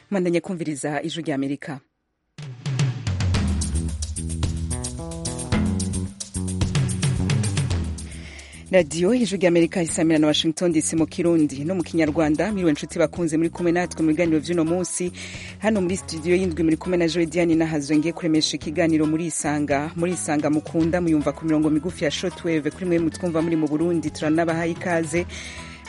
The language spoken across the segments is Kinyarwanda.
mwandanye kumviriza ijwi ry'amerika radiyo ijwi ry'amerika risamira na washington dc mu kirundi no mu kinyarwanda miriwe nshuti bakunze muri kumwe natwe mu biganiro by'uno munsi hano muri studio y'indwi muri kumwe na jodiani nahazwe ngiye kuremesha ikiganiro muri isanga muri isanga mukunda muyumva ku mirongo migufi ya shotweve kuri mwe mutwumva muri mu burundi turanabahaye ikaze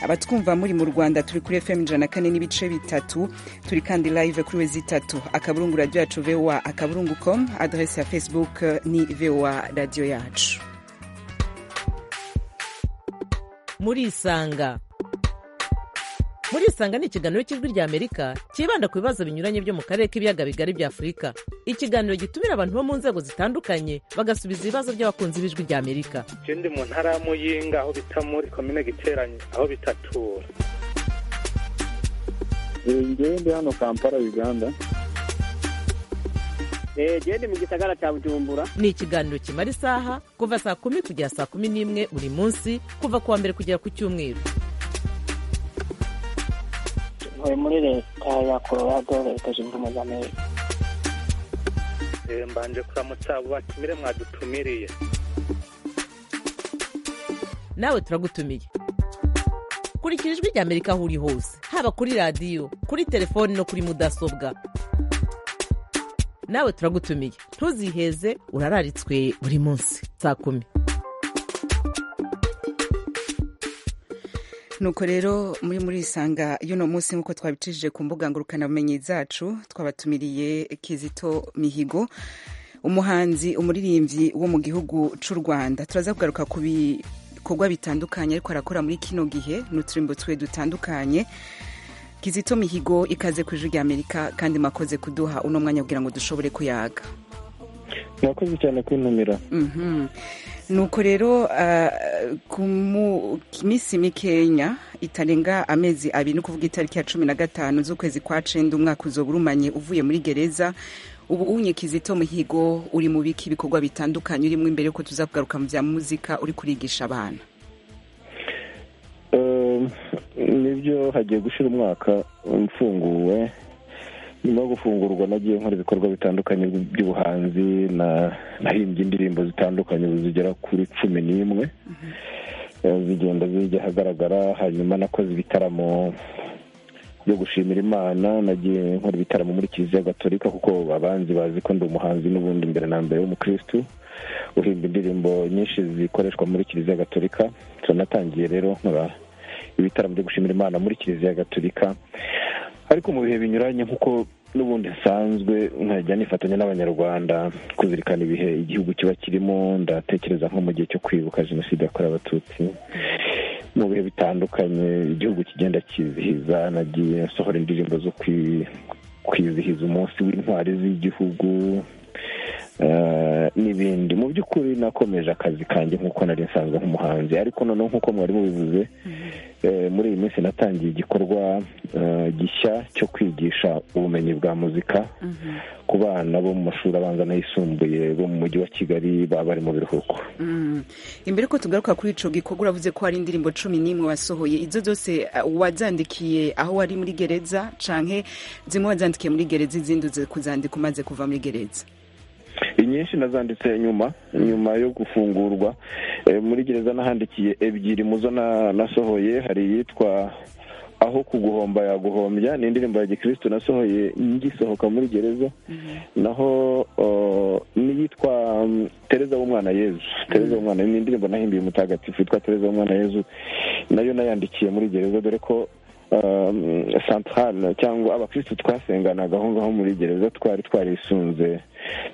abatwumva muri mu rwanda turi kuri fm ijana na kane n'ibice bitatu turi kandi live kuri we zitatu akaburungu radiyo yacu voa akaburungu com adrese ya facebook ni voa radiyo yacu muri isanga muri isanga ni ikiganiro cy'ijwi ry'amerika cyibanda ku bibazo binyuranye byo mu karere k'ibiyaga bigari bya afurika ikiganiro gitumira abantu bo mu nzego zitandukanye bagasubiza ibibazo by'abakunzi b'ijwi ry'amerika ikindi mu ntara ya muyinga aho bita muri komine giteranye aho bitatura ngewe ndi hano kampala uganda genda mu gisagara cya bujumbura ni ikiganiro kimara isaha kuva saa kumi kugera saa kumi n'imwe buri munsi kuva ku wa mbere kugera ku cyumweru ntuye muri leta ya colorado leta zunze ubumwe za amerika mbanje kuramutsa abo batumire mwadutumiriye nawe turagutumiye kurikira ijwi ry'amerika aho uri hose haba kuri radiyo kuri telefoni no kuri mudasobwa nawe turagutumiye ntuziheze urararitswe buri munsi saa kumi nuko rero muri muri isanga y'uno munsi nk'uko twabicishije ku mbuga ngurukanabumenyi zacu twabatumiriye kizito mihigo umuhanzi umuririmbyi wo mu gihugu cy'u rwanda turaza kugaruka ku bikorwa bitandukanye ariko arakora muri kino gihe n'uturimbo twe dutandukanye kizito mihigo ikaze ku ijwi ry'amerika kandi mwakoze kuduha uno mwanya kugira ngo dushobore kuyaga mwakoze cyane kwintumira Mhm. nuko rero ah, ku mu- minsi mikenya itarenga amezi abiri ni ukuvuga itariki ya cumi na gatanu z'ukwezi kwa cenda umwaka uzoba urumanye uvuye muri gereza ubu unye kizito muhigo uri mu biki ibikorwa bitandukanye urimo imbere yuko tuza kugaruka mu bya muzika uri kurigisha abana Um, nibyo hagiye gushira umwaka mfunguwe nyuma yo gufungurwa nagiye nkora ibikorwa bitandukanye by'ubuhanzi na- nahimbye indirimbo zitandukanye ubu zigera kuri cumi n'imwe Eh, zigenda zijya ahagaragara hanyuma nakoze ibitaramo byo gushimira imana nagiye nkora ibitaramo muri kiliziya gatolika kuko abanzi bazi ko ndi umuhanzi n'ubundi mbere na mbere w'umukirisitu uhimba indirimbo nyinshi zikoreshwa muri kiliziya gatolika turanatangiye rero nkora ibitaramo byo gushimira imana muri kiliziya gatolika ariko mu bihe binyuranye nk'uko n'ubundi nsanzwe nkajya nifatanya n'abanyarwanda kuzirikana ibihe igihugu kiba kirimo ndatekereza nko mu gihe cyo kwibuka jenoside yakorewe abatutsi mu bihe bitandukanye igihugu kigenda kizihiza nagiye nsohora indirimbo zo kwi- kwizihiza umunsi w'intwari z'igihugu eh, n'ibindi mu by'ukuri nakomeje akazi kanjye nk'uko nari nsanzwe nk'umuhanzi ariko noneho nk'uko mwari mubivuze eh, muri iyi minsi natangiye igikorwa eh, gishya cyo kwigisha ubumenyi bwa muzika ku bana bo mu mashuri abanza n'ayisumbuye bo mu mujyi wa kigali baba bari mu biruhuko Mm. imbere ko tugaruka kuri ico gikorwa uravuze ko hari indirimbo cumi n'imwe wasohoye izo zose uh, wazandikiye aho wari muri gereza canke zimwe wazandikiye muri gereza izindi uze kuzandika umaze kuva muri gereza inyinshi nazanditse nyuma nyuma yo gufungurwa Eh, muri gereza nahandikiye ebyiri mu zo na- nasohoye hari iyitwa aho kuguhomba yaguhombya ni indirimbo ya gikristo nasohoye ngisohoka muri gereza naho oh, n'iyitwa mm, tereza w'umwana yezu tereza w'umwana ni indirimbo nahimbiye umutagatifu yitwa tereza w'umwana yezu nayo nayandikiye muri gereza dore ko um, santarale cyangwa abakristo twasenganaga aho ngaho muri gereza twari twarisunze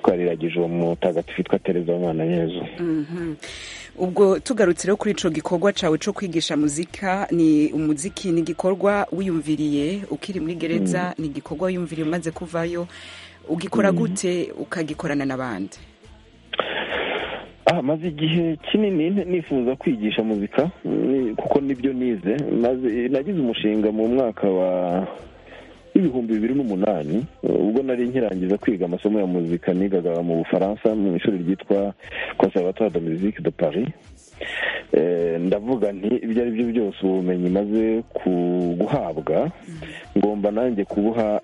twariragije uwo mutagatifu witwa tereza w'umwana yezu Mhm. ubwo tugarutse rero kuri ico gikorwa cawe co kwigisha muzika ni umuziki ni igikorwa wiyumviriye ukiri muri gereza ni igikorwa wiyumviriye umaze kuvayo ugikora gute ukagikorana n'abandi Ah, maze igihe kinini ni- nifuza kwigisha muzika ni- kuko nibyo nize maze nagize umushinga mu mwaka wa ibihumbi bibiri n'umunani ubwo nari nkirangiza kwiga amasomo ya muzika nigaga mu bufaransa mu ishuri ryitwa conservatoire de musique de paris ndavuga nti ibyo ari byo byose ubumenyi maze guhabwa ngomba nanjye kubuha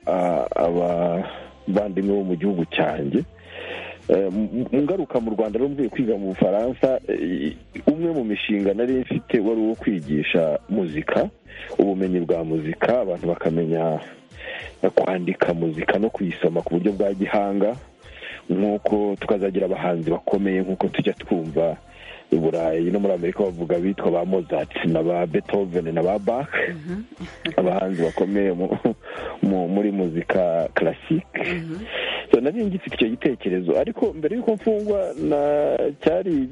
abavandimwe bo mu gihugu cyanjye ngaruka mu rwanda rero mvuye kwiga mu bufaransa umwe mu mishinga nari mfite wari uwo kwigisha muzika ubumenyi bwa muzika abantu bakamenya kwandika muzika no kuyisoma ku buryo bwa gihanga nk'uko tukazagira abahanzi bakomeye nk'uko tujya twumva i burayi no muri amerika bavuga bitwa ba mozart na ba beethoven na ba bach abahanzi bakomeye muri muzika karasike nari ngifite icyo gitekerezo ariko mbere y'uko mfungwa cyari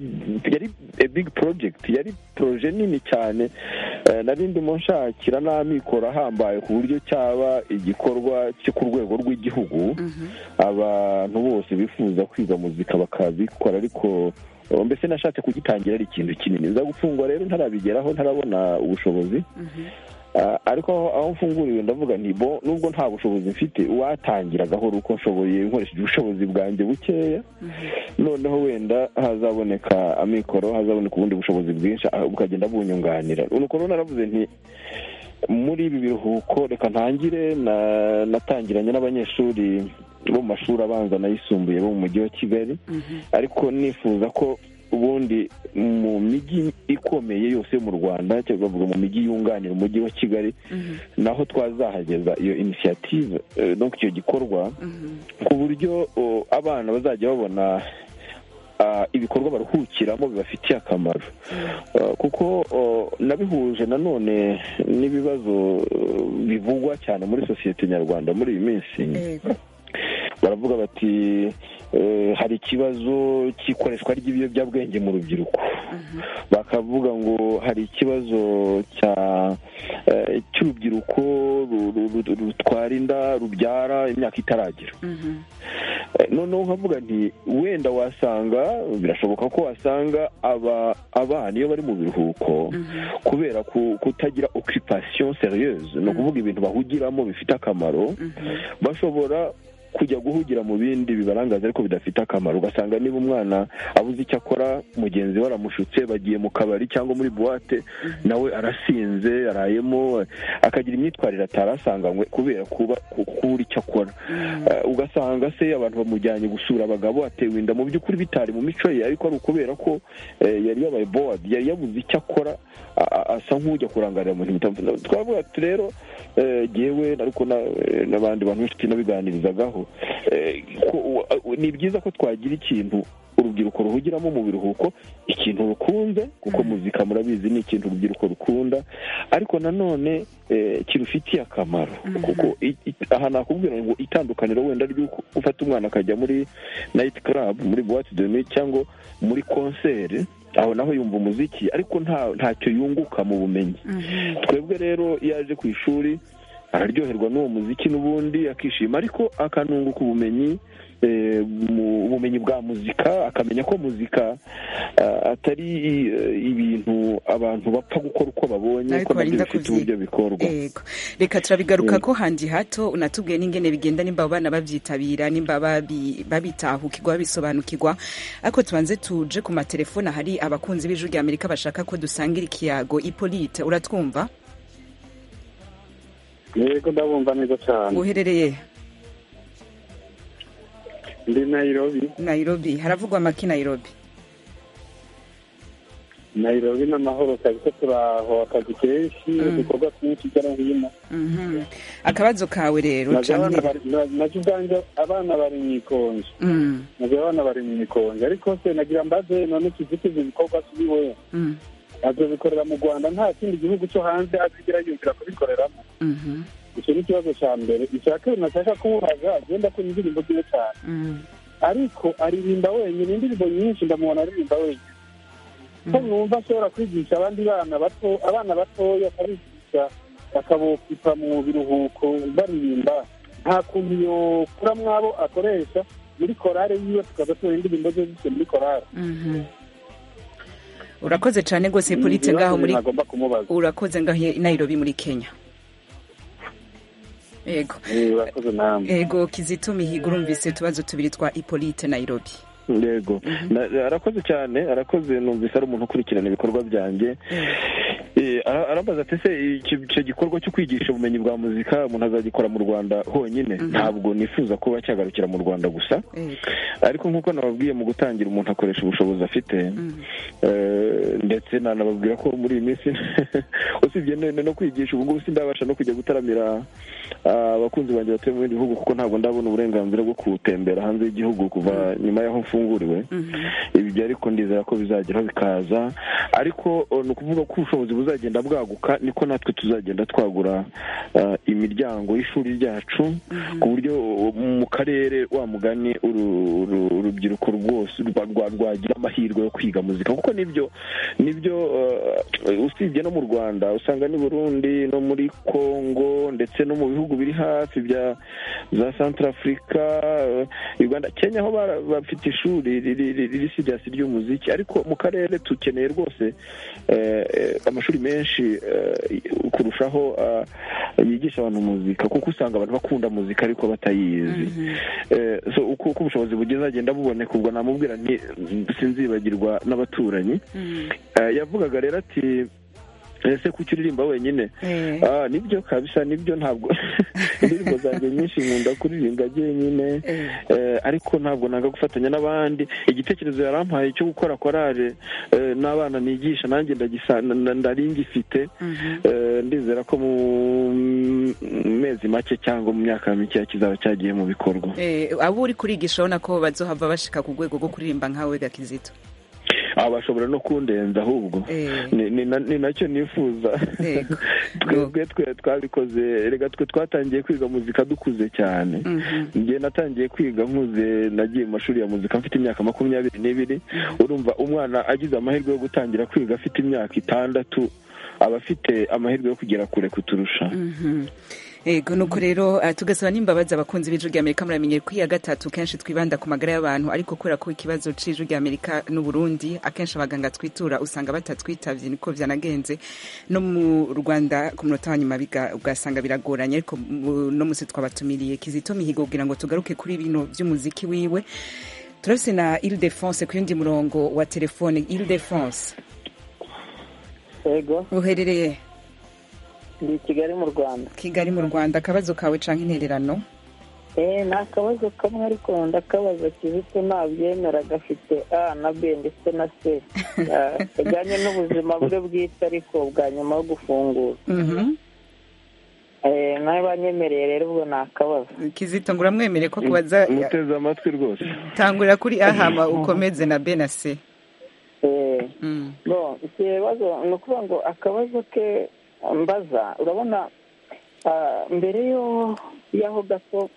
yari big project yari poroje nini cyane nari ndimo nshakira n'amikoro ahambaye ku buryo cyaba igikorwa cyo ku rwego rw'igihugu abantu bose bifuza kwiga muzika bakabikora ariko mbese nashatse kugitangira ari ikintu kinini nza gufungwa rero ntarabigeraho ntarabona ubushobozi ariko aho mfunguriwe ndavuga bo nubwo nta bushobozi mfite watangira gahoro uko nshoboye nkoresheje ubushobozi bwanjye bukeya noneho wenda hazaboneka amikoro hazaboneka ubundi bushobozi bwinshi bukagenda bunyunganira nuko rero naravuze nti muri ibi biruhuko reka ntangire natangiranye n'abanyeshuri bo mu mashuri abanza n'ayisumbuye bo mu mujyi wa kigali ariko nifuza ko ubundi mu mijyi ikomeye yose yo mu rwanda cyangwa bavuga mu mijyi yunganira umujyi wa kigali naho twazahageza iyo inisiyative no icyo gikorwa ku buryo abana bazajya babona ibikorwa baruhukiramo bibafitiye akamaro kuko nabihuje nanone n'ibibazo bivugwa cyane muri sosiyete nyarwanda muri iyi minsi baravuga bati hari ikibazo cy'ikoreshwa ry'ibiyobyabwenge mu rubyiruko bakavuga ngo hari ikibazo cy'urubyiruko rutwara inda rubyara imyaka itaragira noneho nkavuga nti wenda wasanga birashoboka ko wasanga abana iyo bari mu biruhuko kubera kutagira okipasiyo seriyeuse ni ukuvuga ibintu bahugiramo bifite akamaro bashobora kujya guhugira mu bindi bibarangaza ariko bidafite akamaro ugasanga niba umwana abuze icyo akora mugenzi we aramushutse bagiye mu kabari cyangwa muri buwate nawe arasinze arayemo akagira imyitwarire atarasanganywe kubera kuba kubura icyo akora ugasanga se abantu bamujyanye gusura abagabo atewe inda mu by'ukuri bitari mu mico ye ariko ari ukubera ko yari yabaye bowadi yari yabuze icyo akora asa nk'ujya kurangarira mu bintu bitandukanye twavuga ati rero ngewe ariko n'abandi bantu benshi nabiganirizagaho ni byiza ko twagira ikintu urubyiruko ruhugiramo mu biruhuko ikintu rukunze kuko muzika murabizi ni ikintu urubyiruko rukunda ariko nanone kirufitiye akamaro kuko aha nakubwira ngo itandukaniro wenda ry'uko ufata umwana akajya muri nayiti karabu muri buwate deni cyangwa muri konseri aho naho yumva umuziki ariko ntacyo yunguka mu bumenyi twebwe rero iyo aje ku ishuri araryoherwa n'uwo muziki n'ubundi akishima ariko akanunguka ubumenyi ubumenyi bwa muzika akamenya ko muzika atari ibintu abantu bapfa gukora uko babonye ko nabyo bifite uburyo bikorwa reka turabigaruka ko handi hato unatubwiye n'ingene bigenda nimba abana babyitabira nimba babitahukirwa babisobanukirwa ariko tubanze tuje ku matelefone ahari abakunzi b'ijwi rya amerika bashaka ko dusangira ikiyago ipolite uratwumva yego ndabumva neza cyane uherereye ndi nayirobi nayirobi haravugwa amaki nayirobi nayirobi ni amahoro kabisa turaho akazi kenshi udukorwa twinshi hirya no hino Mhm. akabazo kawe rero nabyo canke- abana bari- na- nabyo ubwanjye abana bari mu ikonje Mm, nabyo abana bari mu ikonje ariko se nagira mbaze none tuzitiza ibikorwa kuri we mm, azobikorera mu rwanda nta kindi gihugu cyo hanze azigira yumvira kubikoreramo mhm, icyo ni ikibazo cya mbere icya kabiri nashaka kumubaza agenda akora indirimbo ziwe cyane mm, ariko aririmba wenyine indirimbo nyinshi ndamubona aririmba wenyine ko numva ashobora kwigisha abandi bana bato abana batoya akabigisha akabokipa mu biruhuko baririmba nta kuntu yokura mwabo akoresha muri korale yiwe tukaza tubona indirimbo ze zise muri korale mhm. urakoze cyane rwose polite ngaho muri nagomba kumubaza urakoze ngaho i nayirobi muri kenya yego Eh, urakoze namwe yego kizito mihigo urumvise utubazo tubiri twa ipolite nayirobi yego Na- arakoze cyane arakoze numvise ari umuntu ukurikirana ibikorwa byanjye Eh, ara- arambaza ati se iki- icyo gikorwa cyo kwigisha ubumenyi bwa muzika umuntu azagikora mu rwanda honyine ntabwo nifuza kuba cyagarukira mu rwanda gusa Yego. ariko nk'uko nababwiye mu gutangira umuntu akoresha ubushobozi afite eh, ndetse nanababwira ko muri iyi minsi usibye no no kwigisha ubu ngubu sindabasha no kujya gutaramira ah, abakunzi banjye batuye mu bindi bihugu kuko ntabwo ndabona uburenganzira bwo kuwutembera hanze y'igihugu kuva nyuma y'aho mfunguriwe ibi byo ariko ndizera ko bizageraho bikaza ariko eh, ni ukuvuga ko ubushobozi buzagenda bwaguka niko natwe tuzagenda twagura ah, imiryango y'ishuri ryacu ku buryo uh, mu karere wa mugani uru- uru- urubyiruko rwose rwa- rwa- rwagira amahirwe yo kwiga muzika kuko nibyo nibyo uh, usibye no mu rwanda usanga n'i burundi no muri congo ndetse no mu bihugu biri hafi bya za centrafrica uh, uganda kenya aho bara- bafite ishuri riri- riri- riri siriasi ry'umuziki ariko mu karere tukeneye rwose eh, eh, amashuri menshi eh, kurushaho ah, yigisha abantu muzika kuko usanga abantu bakunda muzika ariko batayizi Eh, so uko uko ubushobozi bugeze agenda buboneka ubwo namubwira nti sinzibagirwa n'abaturanyi Eh, yavugaga rero ati ese kuki uririmba wenyine Eh. Ah, nibyo kabisa nibyo ntabwo indirimbo zanjye nyinshi nkunda kuririmba jyenyine Eh. Eh, ariko ntabwo nanga gufatanya n'abandi igitekerezo yarampaye cyo gukora korale eh, n'abana nigisha nanjye ndagisa- na- na- nari ngifite Eh, ndizera ko mu mezi make cyangwa mu myaka mikeya kizaba cyagiye mu bikorwa Eh, abo uri kurigisha urabona ko bazohava bashika ku rwego rwo kuririmba nkawe gakizito aba bashobora no kundenza ahubwo Eh. Ni- ni na- ni nacyo nifuza Yego. twebwe twe twabikoze reka twe twatangiye kwiga muzika dukuze cyane njye natangiye kwiga nkuze nagiye mu mashuri ya muzika mfite imyaka makumyabiri n'ibiri urumva umwana agize amahirwe yo gutangira kwiga afite imyaka itandatu aba afite amahirwe yo kugera kure kuturusha yego nuko rero ah, tugasaba n'imbabazi abakunzi b'ijwi rya amerika muramenye ko iya gatatu kenshi twibanda ku magara y'abantu ariko kubera ko ikibazo c'ijwi rya amerika n'u Burundi akenshi abaganga twitura usanga batatwitavye niko vyanagenze no mu rwanda ku munota wa nyuma biga- ugasanga biragoranye ariko mu- no musi twabatumiriye kizito mihigo kugira ngo tugaruke kuri bino vy'umuziki wiwe turafise na ildefonse ku yundi murongo wa telefone ildefonse yego uherereye ndi i kigali mu rwanda kigali mu rwanda akabazo kawe canke intererano eee ni akabazo kamwe ariko ndakabaza kizito nabyemera gafite a na b ndetse na c Ah, kajyanye n'ubuzima bwe bwite ariko bwa nyuma yo gufungura Mhm. Eh, nawe banyemereye rero ubwo ni akabazo kizito ngo uramwemere ko kubaza muteze amatwi rwose tangurira kuri ahama ukomeze na b na c Eh, Mm. Bon, ikibazo ni ukuvuga ngo akabazo ke mbaza urabona ah, mbere yo- y'aho gato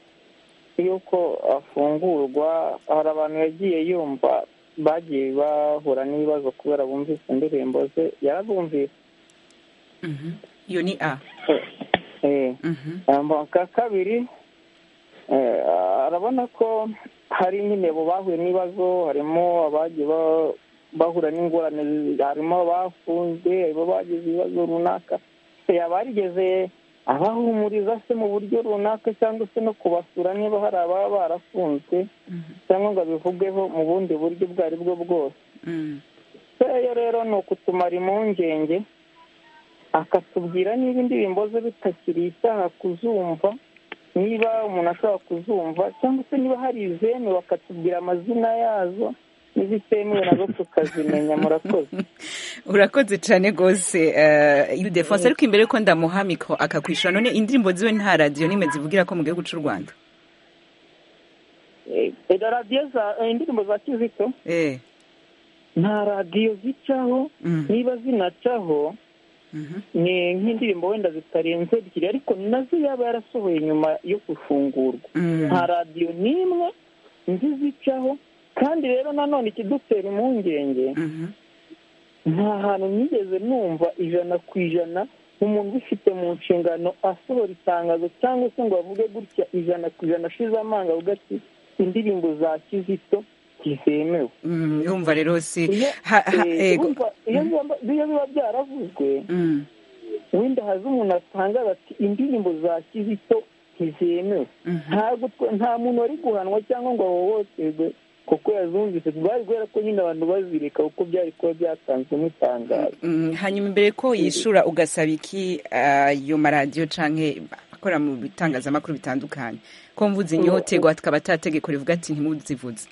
y'uko afungurwa hari abantu yagiye yumva bagiye bahura n'ibibazo kubera bumvise indirimbo ze yarazumvise Mhm. iyo ni a Eh, Mhm. Aka kabiri eh, arabona ko hari nyine bo bahuye n'ibibazo harimo abagiye ba- bahura n'ingorane harimo abafunzwe harimo abagize ibibazo runaka yaba yarigeze abahumuriza se mu buryo runaka cyangwa se no kubasura niba hari ababa barafunzwe cyangwa ngo abivugeho mu bundi buryo ubwo ari bwo bwose Mm. Seyo rero ni ukutumara impungenge akatubwira niba indirimbo ze bitakiri icyaha kuzumva niba umuntu ashobora kuzumva cyangwa se niba hari izemewe akatubwira amazina yazo n'izitemewe nazo tukazimenya murakoze urakoze cyane rwose eh, ildefonse ariko imbere ko ndamuha mikoro akakwishyura none indirimbo ziwe nta radiyo n'imwe zivugira ko mu gihugu cy'u rwanda Eh, radiyo za eh, indirimbo za kizito Eh. nta radiyo zicaho Mm. niba zinacaho Mhm. ni nk'indirimbo wenda zitarenze ebyiri ariko nazo yaba yarasohoye nyuma yo gufungurwa Mm. nta radiyo n'imwe nzi zicaho kandi rero nanone ikidutera impungenge Mhm. nta hantu nigeze numva ijana ku ijana umuntu ubifite mu nshingano asohora itangazo cyangwa se ngo avuge gutya ijana ku ijana ashize amanga avuga ati indirimbo za kizito ntizemewe Mm, yumva rero si iyo ha- ha- eh, yego. urumva, iyo biba- iyo biba byaravuzwe Mm. wenda haza umuntu atangaza ati indirimbo za kizito ntizemewe Mhm. ntabwo twe- nta muntu wari guhanwa cyangwa ngo ahohoterwe kuko yazumvise bari guhera ko nyine abantu bazireka kuko byari kuba byatanzwe nk'itangazo Mm, hanyuma imbere ko yishura ugasaba iki ayo maradiyo canke akora mu bitangazamakuru bitandukanye ko mvuze inyoterwa tukaba atategeko rivuga ati ntimuzivuze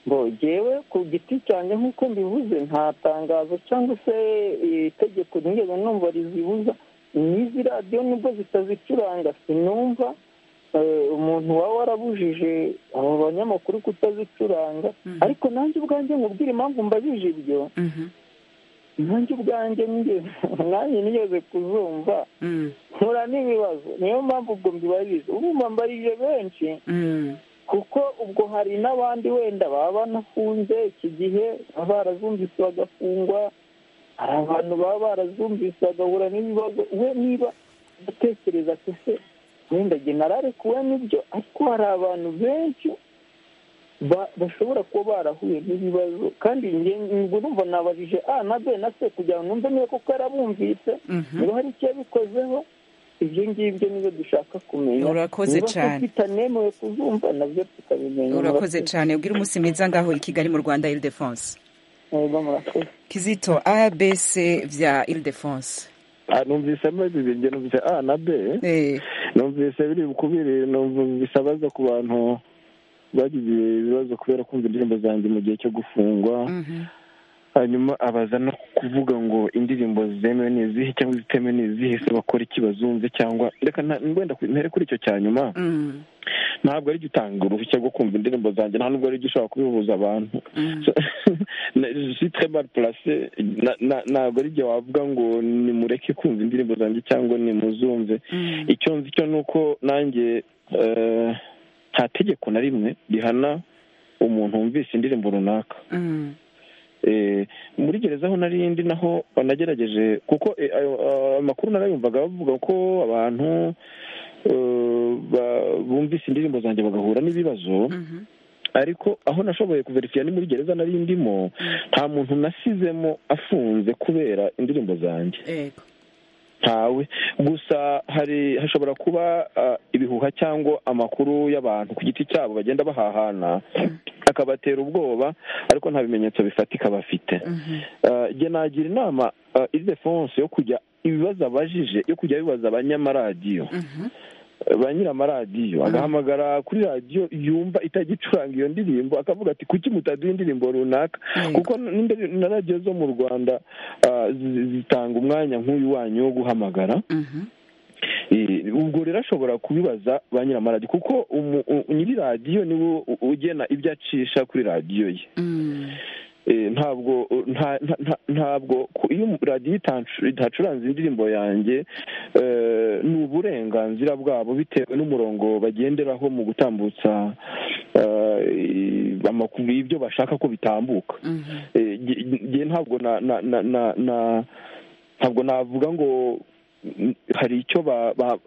ngo jyewe ku giti cyanjye nk'uko mbivuze nta tangazo cyangwa se eh, itegeko nigeze numva rizibuza n'izi radiyo nubwo zitazicuranga sinumva eh, umuntu waba warabujije abo banyamakuru kutazicuranga ariko nanjye ubwanjye nkubwire impamvu mbajije ibyo Mhm, nanjye ubwanjye nigeze nanjye nigeze kuzumva mm, nkura n'ibibazo niyo mpamvu ubwo mbibarije urumva mbarije benshi mm, kuko ubwo hari n'abandi wenda baba banafunze iki gihe baba barazumvise bagafungwa hari abantu baba barazumvise bagahura n'ibibazo we niba udatekereza ati se wenda jye nararekuwe n'ibyo ariko hari abantu benshi ba- bashobora kuba barahuye n'ibibazo kandi njye ubwo numva nabajije a na b na c kugira ngo numve niba koko yarabumvise mhm. niba hari icyo yabikozeho ibyo ngibyo nizo dushaka kumenya Urakoze Niba se cyane. tutanemewe kuzumva nabyo tukabimenya urakoze cyane ubwira umunsi mwiza ngaho i kigali mu rwanda ile de france Yego, murakoze kizito abc vya ile de france Ah, numvisemo bibiri njye numvise a na b Eh, numvise biri bukubiri numvise abaza ku bantu bagize ibibazo kubera kumva indirimbo zanjye mu gihe cyo gufungwa mhm, hanyuma abaza no kuvuga ngo indirimbo zemewe ni izihe cyangwa izitemewe ni izihe se bakora iki bazumve cyangwa reka nta- wenda ku- ntere kuri icyo cya nyuma mm, ntabwo ari gutanga uruhushya rwo kumva indirimbo zanjye nta nubwo ari gyo ushobora kubihuza abantu mm. mal place ntabwo ari igihe wavuga ngo nimureke kumva indirimbo zanjye cyangwa nimuzumve Mm. icyo nzi cyo ni uko nanjye eh, nta tegeko na rimwe rihana umuntu wumvise indirimbo runaka Mm, Eh, muri gereza aho narindi naho banagerageje kuko eh, ayo ayo makuru narayumvaga bavuga ko abantu eh, ba- bumvise indirimbo zanjye bagahura n'ibibazo mhm, ariko aho nashoboye kuverifiya ni muri gereza nari ndimo nta muntu nasizemo afunze kubera indirimbo zanjye yego. ntawe gusa hari hashobora kuba ah, ibihuha cyangwa amakuru y'abantu ku giti cyabo bagenda bahahana akabatera ubwoba ariko nta bimenyetso bifatika bafite Mhm, Ah, jye nagira inama ah, ildefonse yo kujya ibibazo abajije yo kujya bibaza abanyamaradiyo mhm, ba nyir'amaradiyo agahamagara kuri radiyo yumva itagicuranga iyo ndirimbo akavuga ati kuki mutaduha indirimbo runaka Yego. kuko n'indi- na radiyo zo mu rwanda ah, zi- zitanga umwanya nk'uyu wanyu wo guhamagara mhm, Eh, ubwo rero ashobora kubibaza ba nyir'amaradiyo kuko umu- u- nyiri radiyo niwe u- ugena ibyo acisha kuri radiyo ye mm, Eh, ntabwo nta- nta- nta- ntabwo ku- iyo radiyo itancu- idacuranze indirimbo yanjye eh, ni uburenganzira bwabo bitewe n'umurongo bagenderaho mu gutambutsa eh, amakuru y'ibyo bashaka ko bitambuka mhm, Eh, nge- nge ntabwo na na na na- na- ntabwo navuga ngo mm, hari icyo ba- ba-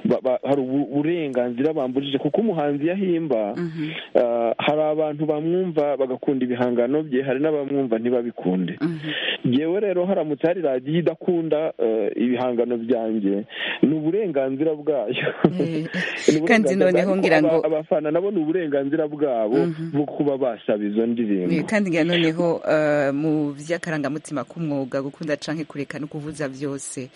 ba- ba- hari ubu- uburenganzira bambujije kuko umuhanzi yahimba mhm, Uh, hari abantu bamwumva bagakunda ibihangano bye hari n'abamwumva ntibabikunde mhm. yewe rero haramutse hari radiyo idakunda uh, ibihangano byanjye ni uburenganzira bwayo Eh, Ni uburenganzira kandi bwayo. noneho Ariko ngira aba- ngo abafana nabo ni uburenganzira bwabo Mhm. bwo kuba basaba izo Eh, ndirimbo kandi ngira noneho eh, mu by'akarangamutima k'umwuga gukunda canke kureka no kuvuza byose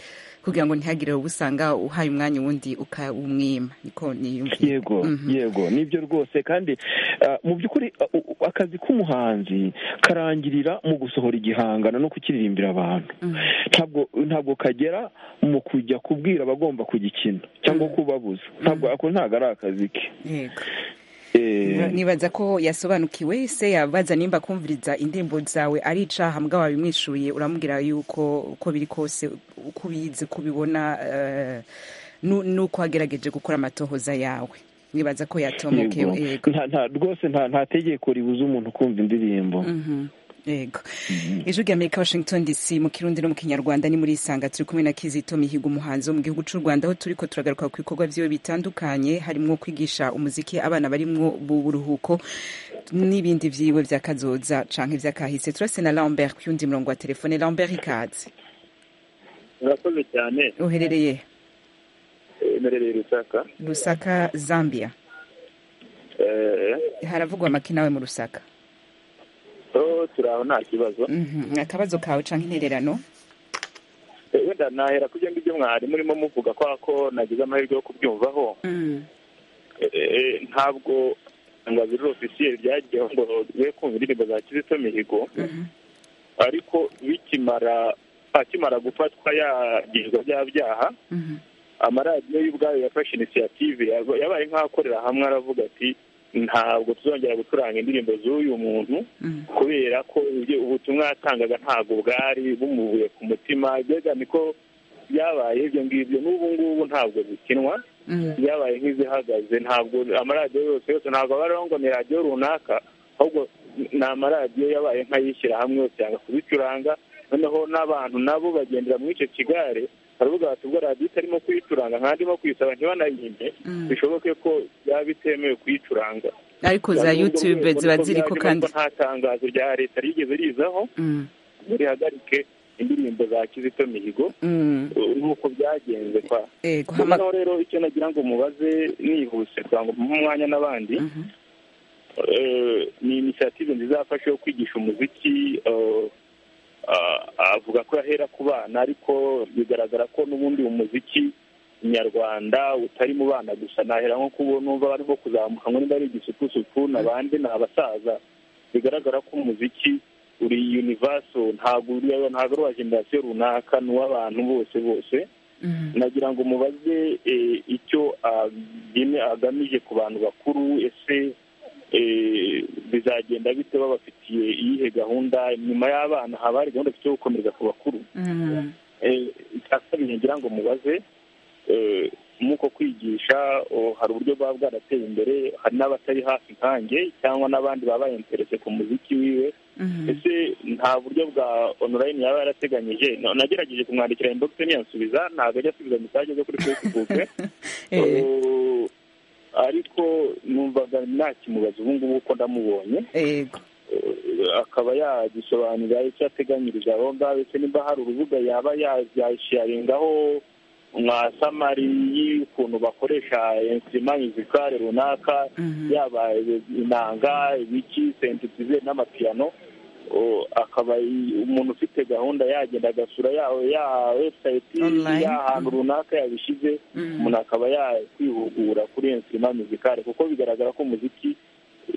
kugira ngo ntihagire ubusanga uhaye umwanya uwundi ukawumwima niko niyumviye yego Mhm. yego nibyo rwose kandi uh, mu by'ukuri uh, u- u- akazi k'umuhanzi karangirira mu gusohora igihangano no kukiririmbira abantu ntabwo ntabwo kagera mu kujya kubwira abagomba kugikina cyangwa kubabuza ntabwo ako ntabwo ari akazi ke yego Eh, nibaza ko yasobanukiwe se yabaza nimba kumviriza indirimbo zawe ari icaha mbwa wabimwishuriye uramubwira yuko uko biri kose uko ubizi uko ubibona eh, nu- nuko wagerageje gukora amatohoza yawe nibaza ko yatomokewe yego yego. Nta- nta- rwose nta nta tegeko ribuza umuntu kumva indirimbo Mhm. yego ijwi ry'amerika washington dc mu kirundi no mu kinyarwanda ni muri isanga turi kumwe na kizito mihigo umuhanzi wo mu gihugu cy'u rwanda aho turi ko turagaruka ku bikorwa byiwe bitandukanye harimo kwigisha umuziki abana barimo bu buruhuko n'ibindi byiwe bya kazoza canke ivyakahise turase na lambert ku yundi murongo wa telefone lambert ikaze murakoze cyane uherereye Eh, merereye rusaka rusaka zambia haravugwa amaki nawe mu rusaka turi aho nta kibazo Mhm, akabazo kawe cyangwa intererano wenda nahera ku byo ngibyo mwari murimo muvuga kwa ko nagize amahirwe yo kubyumvaho Mm. Eh, ntabwo angaziro ofisiye ryagiyeho ngo twe kumva indirimbo za kizito mihigo Mhm. ariko bikimara akimara gufatwa yagizwe bya byaha Mhm. amaradiyo y'ubwayo yafashe inisiyative yaba- yabaye nk'akorera hamwe aravuga ati ntabwo tuzongera gucuranga indirimbo z'uyu muntu Mhm. kubera ko ibyo- ubutumwa yatangaga ntabwo bwari bumuvuye ku mutima byega niko byabaye ibyo ngibyo n'ubu ngubu ntabwo bikinwa Mhm. byabaye nk'izihagaze ntabwo amaradiyo yose yose ntabwo aba ariho ngo ni radiyo runaka ahubwo ni amaradiyo yabaye nk'ayishyira hamwe yose yanga kubicuranga noneho n'abantu nabo bagendera muri icyo kigare baravuga bati ubwo radiyo itarimo kuyicuranga nkandimo kuyisaba ntibanayimpe Mm. bishoboke ko byaba bitemewe kuyicuranga ariko za youtube ziba ziri ko kandi nta tangazo rya leta rigeze rizaho Mm. ngo rihagarike indirimbo za kizito mihigo Mm. nk'uko byagenze kwa Eh, guhama- noneho rero icyo nagira ngo mubaze nihuse kugira ngo muhe umwanya n'abandi Mhm. Eh, ni inisiyative nziza yafashe yo kwigisha umuziki eh, ah, avuga ko yahera ku bana ariko bigaragara ko n'ubundi umuziki nyarwanda utari mu bana gusa nahera nko kubona numva barimo kuzamuka ngo niba ari igisupusupu n'abandi ni abasaza bigaragara ko umuziki uri univaso ntabwo uri ntabwo ari uwa generasiyo runaka ni uw'abantu bose bose Mm. nagira ngo mubaze eh, icyo agene- agamije ku bantu bakuru ese eh, bizagenda bite babafitiye iyihe gahunda nyuma y'abana haba hari gahunda ifite yo gukomeza ku bakuru Mm. Eh, icya kabiri nagira ngo mubaze eh, nk'uko kwigisha oh, hari uburyo bwaba bwarateye imbere hari n'abatari hafi nkanjye cyangwa n'abandi baba bayenterese ku muziki wiwe Mhm. ese nta buryo bwa onorayini yaba yarateganyije No- nagerageje kumwandikira inboxe ntiyansubiza ntabwo ajya asubiza mesaje zo kuri facebook Eh, Eh, ariko numvaga nakimubaza ubu ngubu uko ndamubonye Ego. Eh, akaba yagisobanurira icyo ateganyiriza aho ngaho ese nimba hari urubuga yaba yasharingaho nka samari y'ukuntu bakoresha insima mizikare runaka Mhm. yaba inanga ibiki sentitize n'amapiyano o- akaba i- umuntu ufite gahunda yagenda agasura ya ya website Online. y'ahantu runaka yabishyize Mm. umuntu akaba yakwihugura kuri insima mizikare kuko bigaragara ko umuziki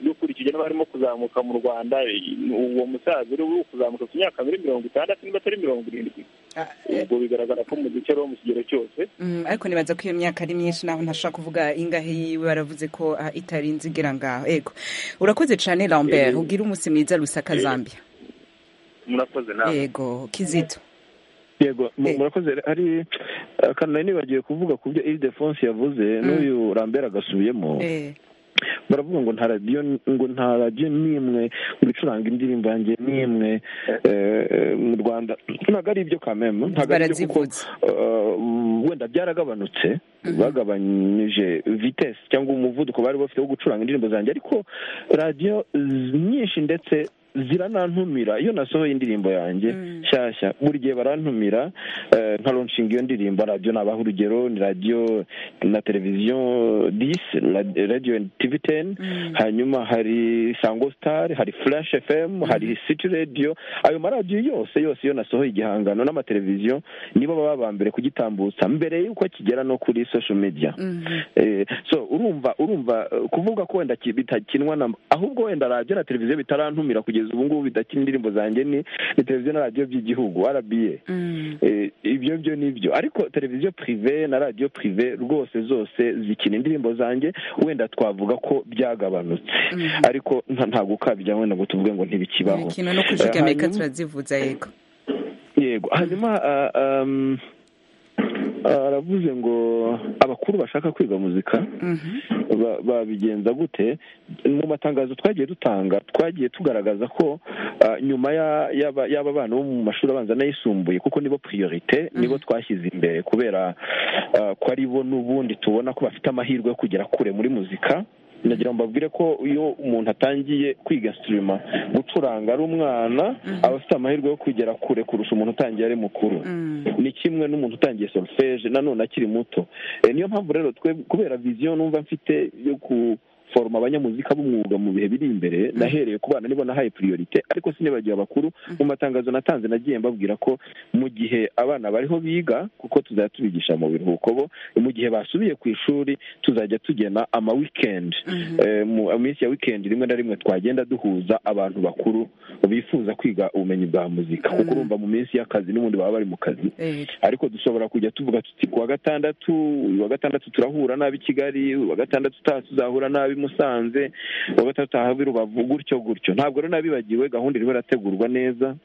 dukurikije n'abarimo kuzamuka mu rwanda i- uwo musaza uri uri kuzamuka ku myaka muri mirongo itandatu niba atari mirongo irindwi Ah, ubwo bigaragara ko umuziki ari uwo mu kigero cyose Mm, ariko nibaza ko iyo myaka ari myinshi naho ntashobora kuvuga ingahe yiwe baravuze ko ah, itarinze igera ngaho ego urakoze cyane lambert ugira umunsi mwiza rusaka zambia murakoze nawe ego kizito yego mu- Eh. murakoze ari akanari nibagiwe kuvuga ku byo ildefonse yavuze n'uyu rambera agasubiyemo Eh, baravuga ngo nta radiyo ngo nta radiyo n'imwe ngo icuranga indirimbo yanjye n'imwe eh, eh, mu rwanda ntabwo ari ibyo kameme ntabwo ari ibyo kuko barazivutse eh, wenda byaragabanutse bagabanyije vitesi cyangwa umuvuduko bari bafite wo gucuranga indirimbo zanjye ariko radiyo z- nyinshi ndetse ziranantumira iyo nasohoye indirimbo yanjye Mm. nshyashya buri gihe barantumira eh, nka lonshinga iyo ndirimbo radiyo nabaha urugero ni radiyo na televiziyo disi radiyo tivi teni Mm. hanyuma hari sango sitari hari furashi efemu hari siti radiyo ayo maradiyo yose yose iyo nasohoye igihangano n'amateleviziyo nibo baba ba mbere kugitambutsa mbere y'uko kigera no kuri sosho mediya Mhm. Eh, so urumva urumva eh, kuvuga ko wenda ki- bitakinwa na ahubwo wenda radiyo na televiziyo bitarantumira kugeza ubu ngubu bidakina indirimbo zanjye ni ni televiziyo na radiyo by'igihugu rba Mm. Eh, ibyo byo ni byo ariko televiziyo purive na radiyo purive rwose zose zikina indirimbo zanjye wenda twavuga ko byagabanutse Mhm. ariko nta- nta gukabya wenda ngo tuvuge ngo ntibikibaho ikintu no kujigamira Eh, reka hanyuma- turazivuza yego yego hanyuma ah, um, ah, aravuze ngo abakuru bashaka kwiga muzika Mhm. ba- babigenza gute mu matangazo twagiye dutanga twagiye tugaragaza ko ah, nyuma ya- y'aba- y'aba bana bo mu mashuri abanza n'ayisumbuye kuko nibo priorite nibo twashyize imbere kubera ah, ko ari bo n'ubundi tubona ko bafite amahirwe yo kugera kure muri muzika nagira ngo mbabwire ko iyo umuntu atangiye kwiga instrument gucuranga ari umwana aba afite amahirwe yo kugera kure kurusha umuntu utangiye ari mukuru Mm. ni kimwe n'umuntu utangiye solfeje nanone akiri muto Eh, niyo mpamvu rero twe kubera viziyo numva mfite yo ku foroma abanyamuzika b'umwuga mu bihe biri imbere nahereye ku bana nibo nahaye priorite ariko sinibagiwe abakuru mu matangazo natanze nagiye mbabwira ko mu gihe abana bariho biga kuko tuzajya tubigisha mu biruhuko bo mu gihe basubiye ku ishuri tuzajya tugena ama wikendi Eh, mu minsi ya wikendi rimwe na rimwe twagenda duhuza abantu bakuru bifuza kwiga ubumenyi bwa muzika kuko urumva mu minsi y'akazi n'ubundi baba bari mu kazi Eh, ariko dushobora kujya tuvuga tuti ku wa gatandatu uyu wa gatandatu turahura nabi kigali uyu wa gatandatu utaha tuzahura nabi musanze uwa gatandatu utaha i rubavu gutyo gutyo ntabwo rero nabibagiwe gahunda irimo irategurwa neza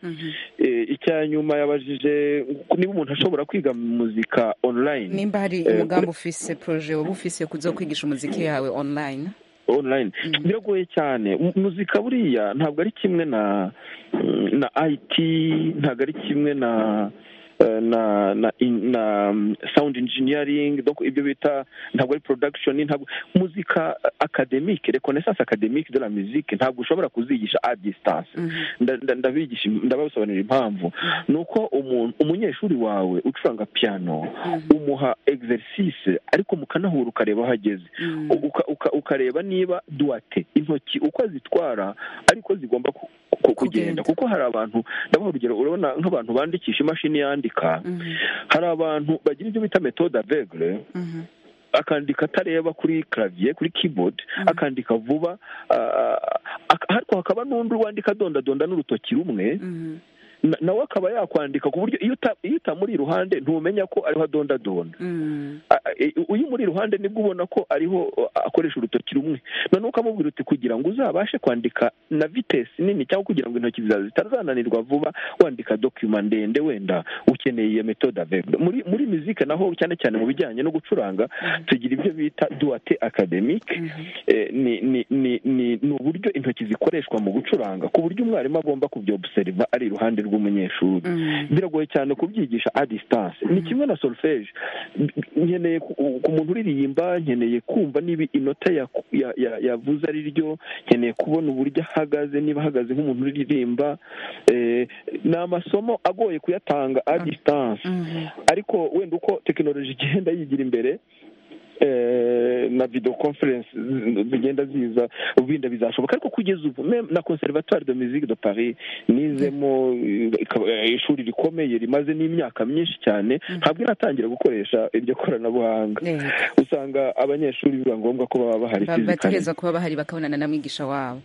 Eh, icya nyuma yabajije niba umuntu ashobora kwiga muzika online nimba hari Eh, umugambi ufise proje waba ufise kuza kwigisha umuziki yawe online online biragoye cyane Mu- muzika buriya ntabwo ari kimwe na na IT ntabwo ari kimwe na eh, na na in- na mm, sound engineering donc ibyo bita ntabwo ari production ntabwo muzika academique reconnaissance academique de la musique ntabwo ushobora kuzigisha à distance Nda- nda- ndabigisha ndabasobanurira impamvu ni uko umuntu umunyeshuri wawe ucuranga piano umuha exercice ariko mukanahura ukareba aho ageze uka, uka, ukareba niba duwate intoki uko zitwara ariko zigomba ku, Kugenda. ku, kugenda kuko hari abantu ndabaha urugero urabona nk'abantu bandikisha imashini yandika hari abantu bagira ibyo bita metode aveugle akandika atareba kuri clavier kuri keyboard akandika vuba ah, ak- ariko hakaba n'undi wandika adondadonda n'urutoki rumwe na- nawe akaba yakwandika ku buryo iyo uta- iyo utamuri iruhande ntumenya ko ariho adondadonda a- a- e- uyu muri iruhande nibwo ubona ko ariho uh, akoresha urutoki rumwe noneho ukamubwira uti kugira ngo uzabashe kwandika na vitesi nini cyangwa kugira ngo intoki zawe zitazananirwa vuba wandika dokima ndende wenda ukeneye iyo metode avegure muri muri muzika naho cyane cyane mu bijyanye no gucuranga tugira ibyo bita duwate akademike Eh, ni ni ni ni ni uburyo intoki zikoreshwa mu gucuranga ku buryo umwarimu agomba kubyobuseriva ari iruhande rw'umunyeshuri biragoye cyane kubyigisha a distance ni kimwe na solfeje nkeneye ku ku muntu uririmba nkeneye kumva niba inota yaku- ya- ya- yavuze ari ryo nkeneye kubona uburyo ahagaze niba ahagaze nk'umuntu uririmba eh, ni amasomo agoye kuyatanga a distance ariko wenda uko tekinoloji igenda yigira imbere eh, na video conference zi- zigenda ziza ubinda bizashoboka ariko kugeza ubu mem- na conservatoire de musique de paris nizemo eh, ikaba- eh, ishuri rikomeye rimaze n'imyaka myinshi cyane ntabwo iratangira gukoresha iryo koranabuhanga Eh, usanga abanyeshuri biba ngombwa ko baba bahari ba- physically. bategerezwa kuba bahari bakabonana na mwigisha wabo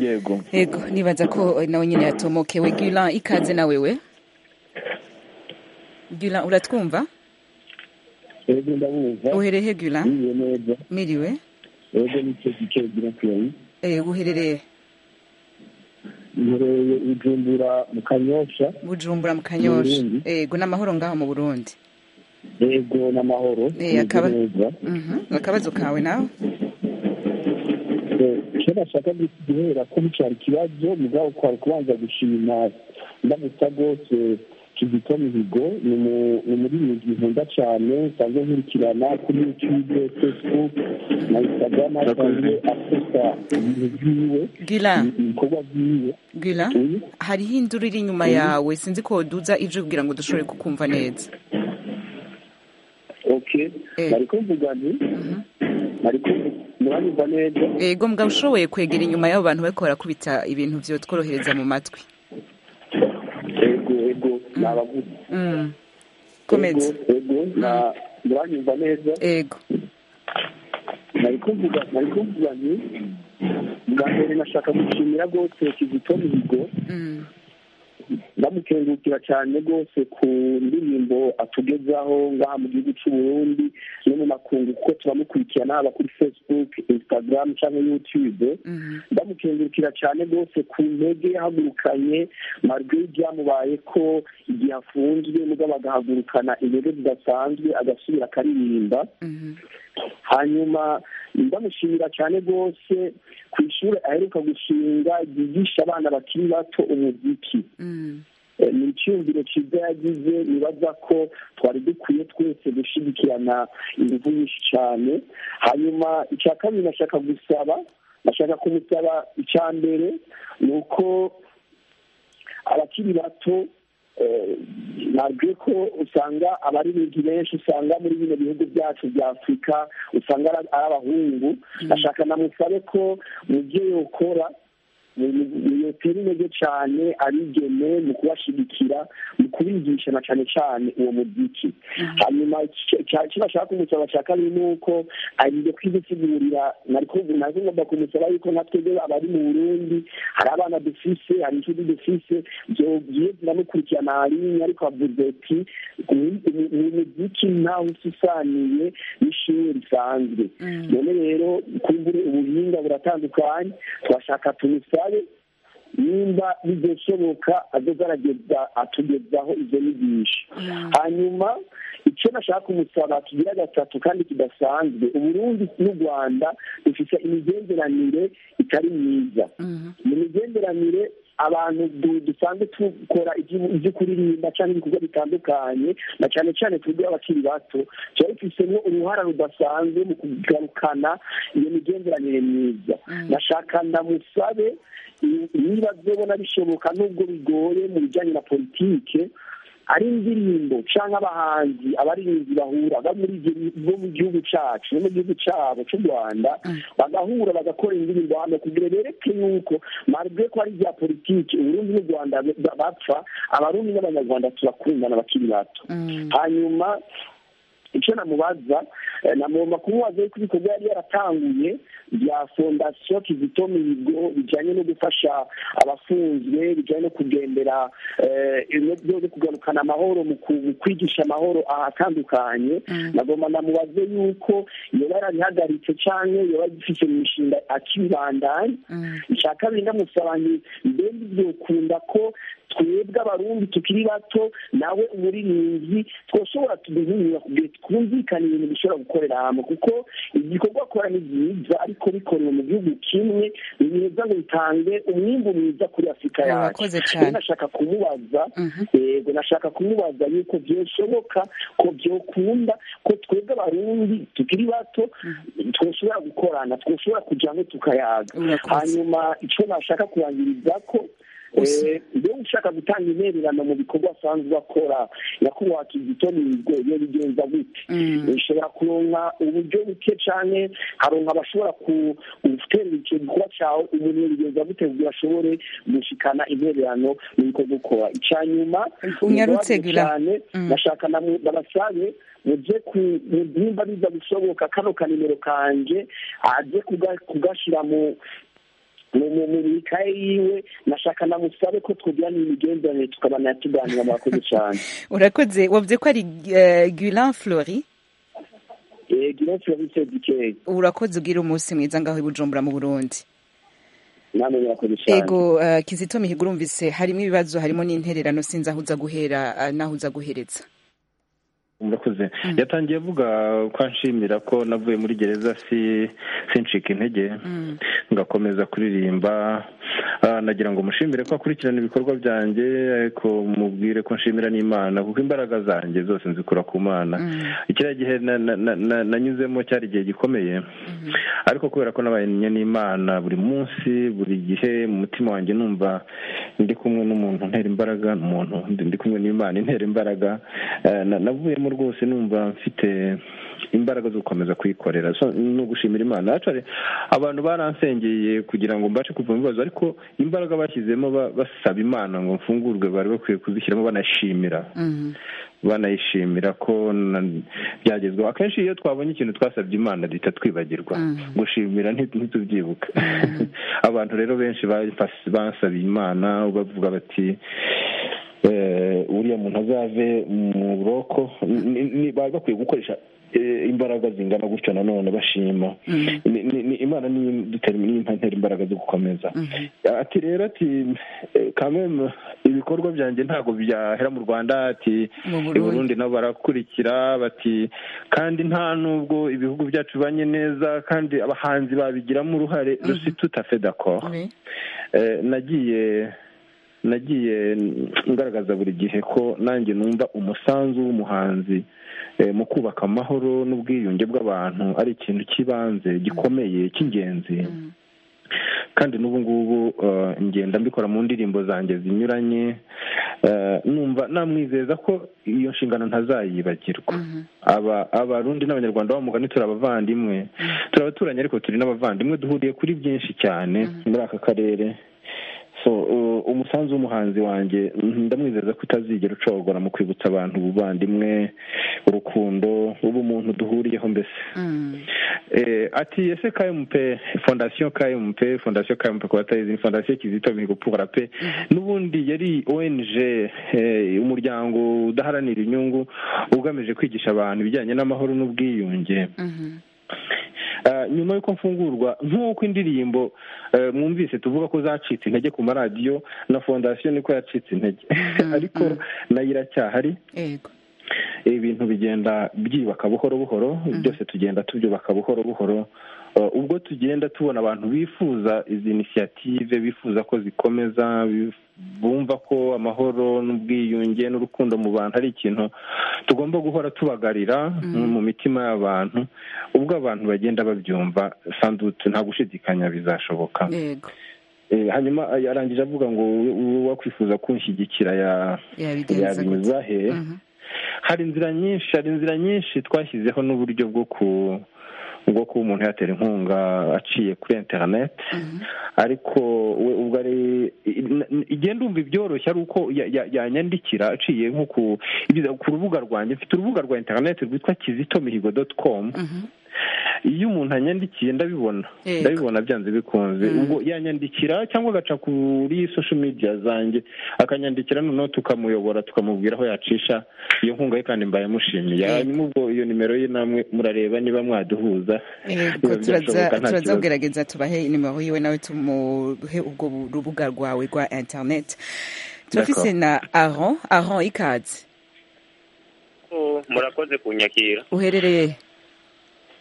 yego yego nibaza ko nawe nyine yatomokewe gulan ikaze na wewe gulan uratwumva rero ndabumva uherehe gulan biwe neza miriwe rero nicyo gice gira kuyari Eh, uherereye nkoreye ijumbura mu kanyosha bujumbura mu kanyosha Burundi. yego n'amahoro ngaho mu burundi yego n'amahoro Eh, bimeze akaba- neza Mhm. akabazo kawe nawe Eh, icyo nashaka gu- guhera ko bicara ikibazo mugabo kwari kubanza gushima ndamutsa rwose kizito mihigo ni mu- ni umuririmbyi nkunda cyane nsanzwe nkurikirana kuri youtube facebook na instagram asanzwe afata ibintu byiwe gulan ibikorwa byiwe gura Mm. hariho induru iri inyuma yawe sinzi ko waduza ijwi kugira ngo dushobore kukumva neza okay Eh. bari kumvuga nti bari kumvuga muranyumva neza yego mugabo ushoboye kwegera inyuma y'abo bantu bariko barakubita ibintu byo tworohereza mu matwi yego yego ni abaguzi Mm. komeza Yego, yego na- muranyumva neza yego nari kuvuga nari kuvuga nti bwa mbere nashaka gushimira rwose kizito mihigo Mm. ndamukengurukira cyane rwose ku ndirimbo atugezaho ngaha mu gihugu cy'u Burundi no mu makungu kuko turamukurikirana haba kuri facebook instagram cyangwa youtube Mhm. ndamukengurukira cyane rwose ku ntege yahagurukanye marwe byamubaye ko igihe afunzwe mugabo agahagurukana intege zidasanzwe agasubira akaririmba Mhm. hanyuma ndamushimira cyane rwose ku ishuri aheruka gushinga ryigisha abana bakiri bato umuziki Mm. Eh, ni icyumviro cyiza yagize nibaza ko twari dukwiye twese gushyigikirana ingufu nyinshi cyane hanyuma icya kabiri nashaka gusaba nashaka kumusaba icya mbere ni uko abakiri bato nabwiye ko usanga abaririmbyi benshi usanga muri bino bihugu byacu bya afurika usanga ari abahungu ndashaka namusabe ko mu byo yokora iyo filime ryo cyane arigene mu kubashyigikira mu kubigisha na cyane cyane uwo muziki hanyuma icyo bashaka kumusaba bashaka ni uko agiye kwidusigurira ntabwo ngomba kumusaba yuko nka twebwe abari mu burundi hari abana dufise hari inshuti dufise byogiye ziramukurikirana hariya ariko avuze ati ni umuziki ntawe usisaniye n'ishuri risanzwe none rero kumbure ubuhinga buratandukanye turashaka tumusabe nimba bidashoboka arageza atugezaho izo nyigisho hanyuma icyo nashaka kumusaba tugira gatatu kandi kidasanzwe uburundi n'u rwanda dufite imigenderanire itari myiza mu migenderanire abantu dusanzwe dukora ibyo kuririmba cyangwa ibikorwa bitandukanye na cyane cyane twebwe abakiri bato tuba dufitemo uruhara rudasanzwe mu kugarukana iyo migenderanire myiza nashaka ndamusabe niba byabona bishoboka n'ubwo bigoye mu bijyanye na politike ari indirimbo cyangwa abahanzi abaririmbyi bahura bo mu gihugu cyacu no mu gihugu cyabo cy'u rwanda bagahura bagakora indirimbo hano kugira bereke yuko marwe ko ari ibya politiki uburundi n'u rwanda bapfa abarundi n'abanyarwanda turakundana bakiri bato hanyuma icyo namubaza namugomba kumubaza yuko ibikorwa yari yaratanguye bya fondasiyo kizito mihigo bijyanye no gufasha abafunzwe bijyanye no kugendera no kugarukana amahoro mu kwigisha amahoro ahatandukanye nagomba namubaze yuko yaba yarabihagaritse cyangwa yaba agifite mu mishinga akibandanya icya kabiri ndamusaba ni mbega byokunda ko twebwe abarundi tukiri bato nawe umuririmbyi twashobora tuduhurira twumvikane ibintu dushobora gukorera hamwe kuko igikorwa akora ni byiza ariko bikorewe mu gihugu kimwe ni byiza ngo bitange umwimbu mwiza kuri afurika yacu rero nashaka kumubaza yego nashaka kumubaza yuko byashoboka ko byokunda ko twebwe abarundi tukiri bato twashobora gukorana twashobora kujya hamwe tukayaga hanyuma icyo nashaka kurangiriza ko iyo ushaka gutanga intererano mu bikorwa asanzwe akora nyakubahwa kizito mihigo iyo bigenza gute ushobora kuronka uburyo buke cyane haronka abashobora guterera icyo gikorwa cyawe umuntu bigenza gute kugira ashobore gushikana intererano mu bikorwa ukora icya nyuma cyane bashaka babasabe mujye ku nimba biza gushoboka kano kanimero kanjye ajye kugashyira mu mu mubikaye yiwe nashaka namusabe ko twugira n'imigenderanire tukabana tuganira murakoze cyane urakoze wavuze ko ari guilan flori guilan flori sedikeye urakoze ugira umunsi mwiza ngaho i bujumbura mu burundi namwe murakoze cyane ego kizito mihigo urumvise harimo ibibazo harimo n'intererano sinzi aho uza guhera n'aho uza guhereza murakoze yatangiye avuga ko anshimira ko navuye muri gereza sincika intege ngakomeza kuririmba nagira ngo mushimire ko akurikirana ibikorwa byanjye ariko mubwire ko nshimira n'imana kuko imbaraga zanjye zose nzikura ku mana kiriya gihe nanyuzemo cyari igihe gikomeye ariko kubera ko nabanye n'imana buri munsi buri gihe mu mutima wanjye numva ndi kumwe n'umuntu ntera imbaraga umuntu ndi kumwe n'imana intera imbaraga navuyemo rwose numva mfite imbaraga zo gukomeza kuyikorera ni ugushimira imana abantu baransengeye kugira ngo mbashe kuva mu bibazo ariko imbaraga bashyizemo basaba imana ngo mfungurwe bari bakwiye kuzishyiramo banashimira banayishimira ko byagezweho akenshi iyo twabonye ikintu twasabye imana duhita twibagirwa gushimira ntitubyibuka abantu rero benshi basabiye imana bavuga bati uriya muntu azave mu buroko bari bakwiye gukoresha imbaraga zingana gutyo nanone bashima imana ntera imbaraga zo gukomeza ati rero ati kameme ibikorwa byanjye ntabwo byahera mu rwanda ati Burundi nabo barakurikira bati kandi nta nubwo ibihugu byacu bibanye neza kandi abahanzi babigiramo uruhare rusi tutafedako nagiye nagiye ngaragaza buri gihe ko nanjye numva umusanzu w'umuhanzi mu kubaka amahoro n'ubwiyunge bw'abantu ari ikintu cy'ibanze gikomeye cy'ingenzi kandi n'ubu ngubu ngenda mbikora mu ndirimbo zanjye zinyuranye numva namwizeza ko iyo nshingano ntazayibagirwa abarundi n'abanyarwanda bamugani turi abavandimwe turi abaturanyi ariko turi n'abavandimwe duhuriye kuri byinshi cyane muri aka karere umusanzu w'umuhanzi wanjye ndamwizeza ko utazigera ucogora mu kwibutsa abantu ubuvandimwe urukundo ubumuntu duhuriyeho mbese ati ese kmp fondasiyo kmp fondasiyo kmp ku batayizi ni fondasiyo kizito mihigo pura pe n'ubundi yari ong umuryango udaharanira inyungu ugamije kwigisha abantu ibijyanye n'amahoro n'ubwiyunge nyuma y'uko mfungurwa nk'uko indirimbo mwumvise tuvuga ko zacitse intege ku maradiyo na fondasiyo niko yacitse intege ariko nayo iracyahari ibintu bigenda byiyubaka buhoro buhoro byose tugenda tubyubaka buhoro buhoro ubwo tugenda tubona abantu bifuza izi inisiyative bifuza ko zikomeza bumva ko amahoro n'ubwiyunge n'urukundo mu bantu ari ikintu tugomba guhora tubagarira mu mitima y'abantu ubwo abantu bagenda babyumva sandutse nta gushidikanya bizashoboka hanyuma yarangije avuga ngo wakwifuza kunshyigikira yabinyuza he hari inzira nyinshi hari inzira nyinshi twashyizeho n'uburyo bwo ku ubwo kuba umuntu yatera inkunga aciye kuri interineti ariko we ubwo ari igenda umva ibyoroshye ari uko yanyandikira aciye nko ku rubuga rwanjye mfite urubuga rwa interineti rwitwa kizito mihigo doti komu iyo umuntu anyandikiye ndabibona ndabibona byanze bikunze ubwo yanyandikira cyangwa agaca kuri sosho midiya zanjye akanyandikira noneho tukamuyobora tukamubwira aho yacisha iyo nkunga ye kandi mbaye mushimiye hanyuma ubwo iyo nimero ye namwe murareba niba mwaduhuza turazagerageza tubahe nimero yiwe nawe tumuhe ubwo rubuga rwawe rwa interineti turafise na aron aron ikaze murakoze kunyakira uherereye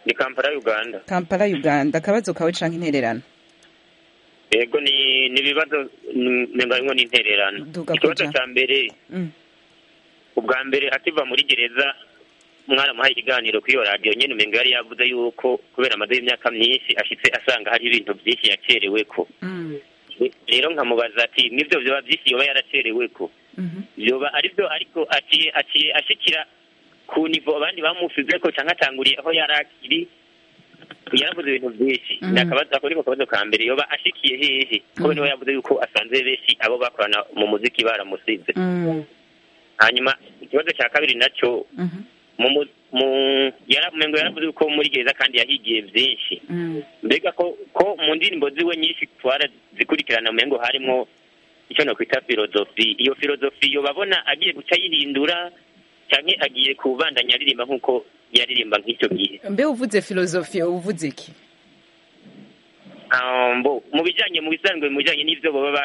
ni kampala uganda kampala uganda akabazo kawe cyangwa intererano yego ni ibibazo ntabwo ni intererano ikibazo cya mbere ubwa mbere akiva muri gereza mwaramuhaye ikiganiro kuri iyo radiyo nyine umenya yari yavuze yuko kubera amaze y'imyaka myinshi ashyitse asanga hari ibintu byinshi yakerewe ko rero nkamubaza ati n'ibyo biba byinshi yaba yarakerewe ko biba ari byo ariko aciye ashyikira ku nivo abandi bamusize ko cyangwa atanguriye aho yari akiri yaravuze ibintu byinshi ni akabazo ako niko kabazo ka mbere yoba ashikiye hehe kuko niwe yavuze yuko asanze benshi abo bakorana mu muziki baramusize hanyuma ikibazo cya kabiri nacyo ngo yaravuze yuko muri gereza kandi yahigiye byinshi mbega ko mu ndirimbo ziwe nyinshi zikurikirana mpengo harimo icyo nakwita filozofi iyo filozofi yo babona agiye guca ayihindura cyane agiye kubandanya aririmba nk'uko yaririmba nk'icyo gihe mbe uvuze filozofi uvuze iki mu bijyanye mu bisanzwe mu bijyanye n'ibyo baba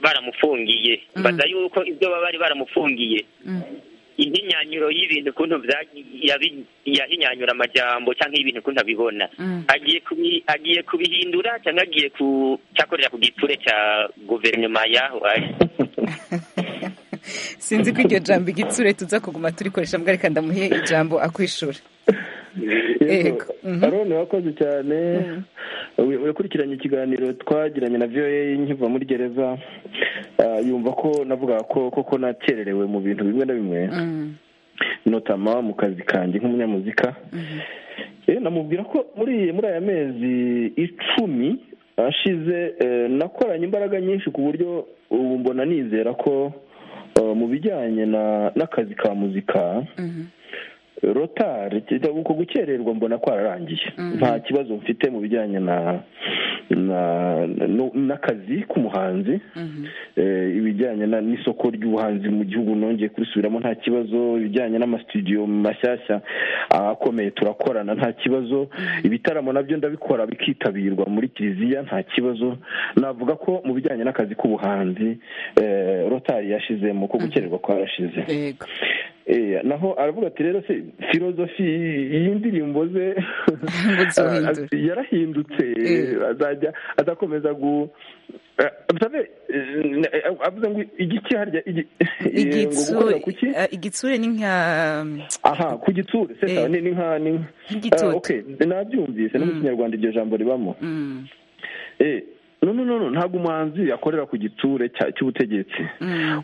baramufungiye mbaza yuko ibyo baba bari baramufungiye intinyanyuro y'ibintu ukuntu yahinyanyura amajyambo cyangwa ibintu ukuntu abibona agiye kubihindura cyangwa agiye cyakorera ku giture cya guverinoma yaho ari sinzi ko iryo jambo igitsure tuza kuguma turikoresha mbwa reka ndamuhe ijambo akwishura aroni wakoze cyane yakurikiranye ikiganiro twagiranye na viyoye nkiva muri gereza yumva ko navuga ko koko nakererewe mu bintu bimwe na bimwe notama mu kazi kanjye nk'umunyamuzika namubwira ko muri muri aya mezi icumi ashize nakoranye imbaraga nyinshi ku buryo ubu mbona nizera ko mu bijyanye n'akazi ka muzika rotari uko gukererwa mbona kwararangiye nta kibazo mfite mu bijyanye n'akazi k'umuhanzi ibijyanye n'isoko ry'ubuhanzi mu gihugu nongeye kurisubiramo nta kibazo ibijyanye n'amasitudiyo mashyashya akomeye turakorana nta kibazo ibitaramo nabyo ndabikora bikitabirwa muri kiliziya nta kibazo navuga ko mu bijyanye n'akazi k'ubuhanzi rotari yashizemo ko gukererwa kwarashize naho aravuga ati rero se filozofi y'indirimbo ze yarahindutse azajya azakomeza gu avuze ngo igiki harya igitsure igitsure ni nka aha ku gitsure se ni nka ni nka nabyumvise no mu kinyarwanda iryo jambo ribamo no no no ntabwo umuhanzi akorera ku gitsure cya- cy'ubutegetsi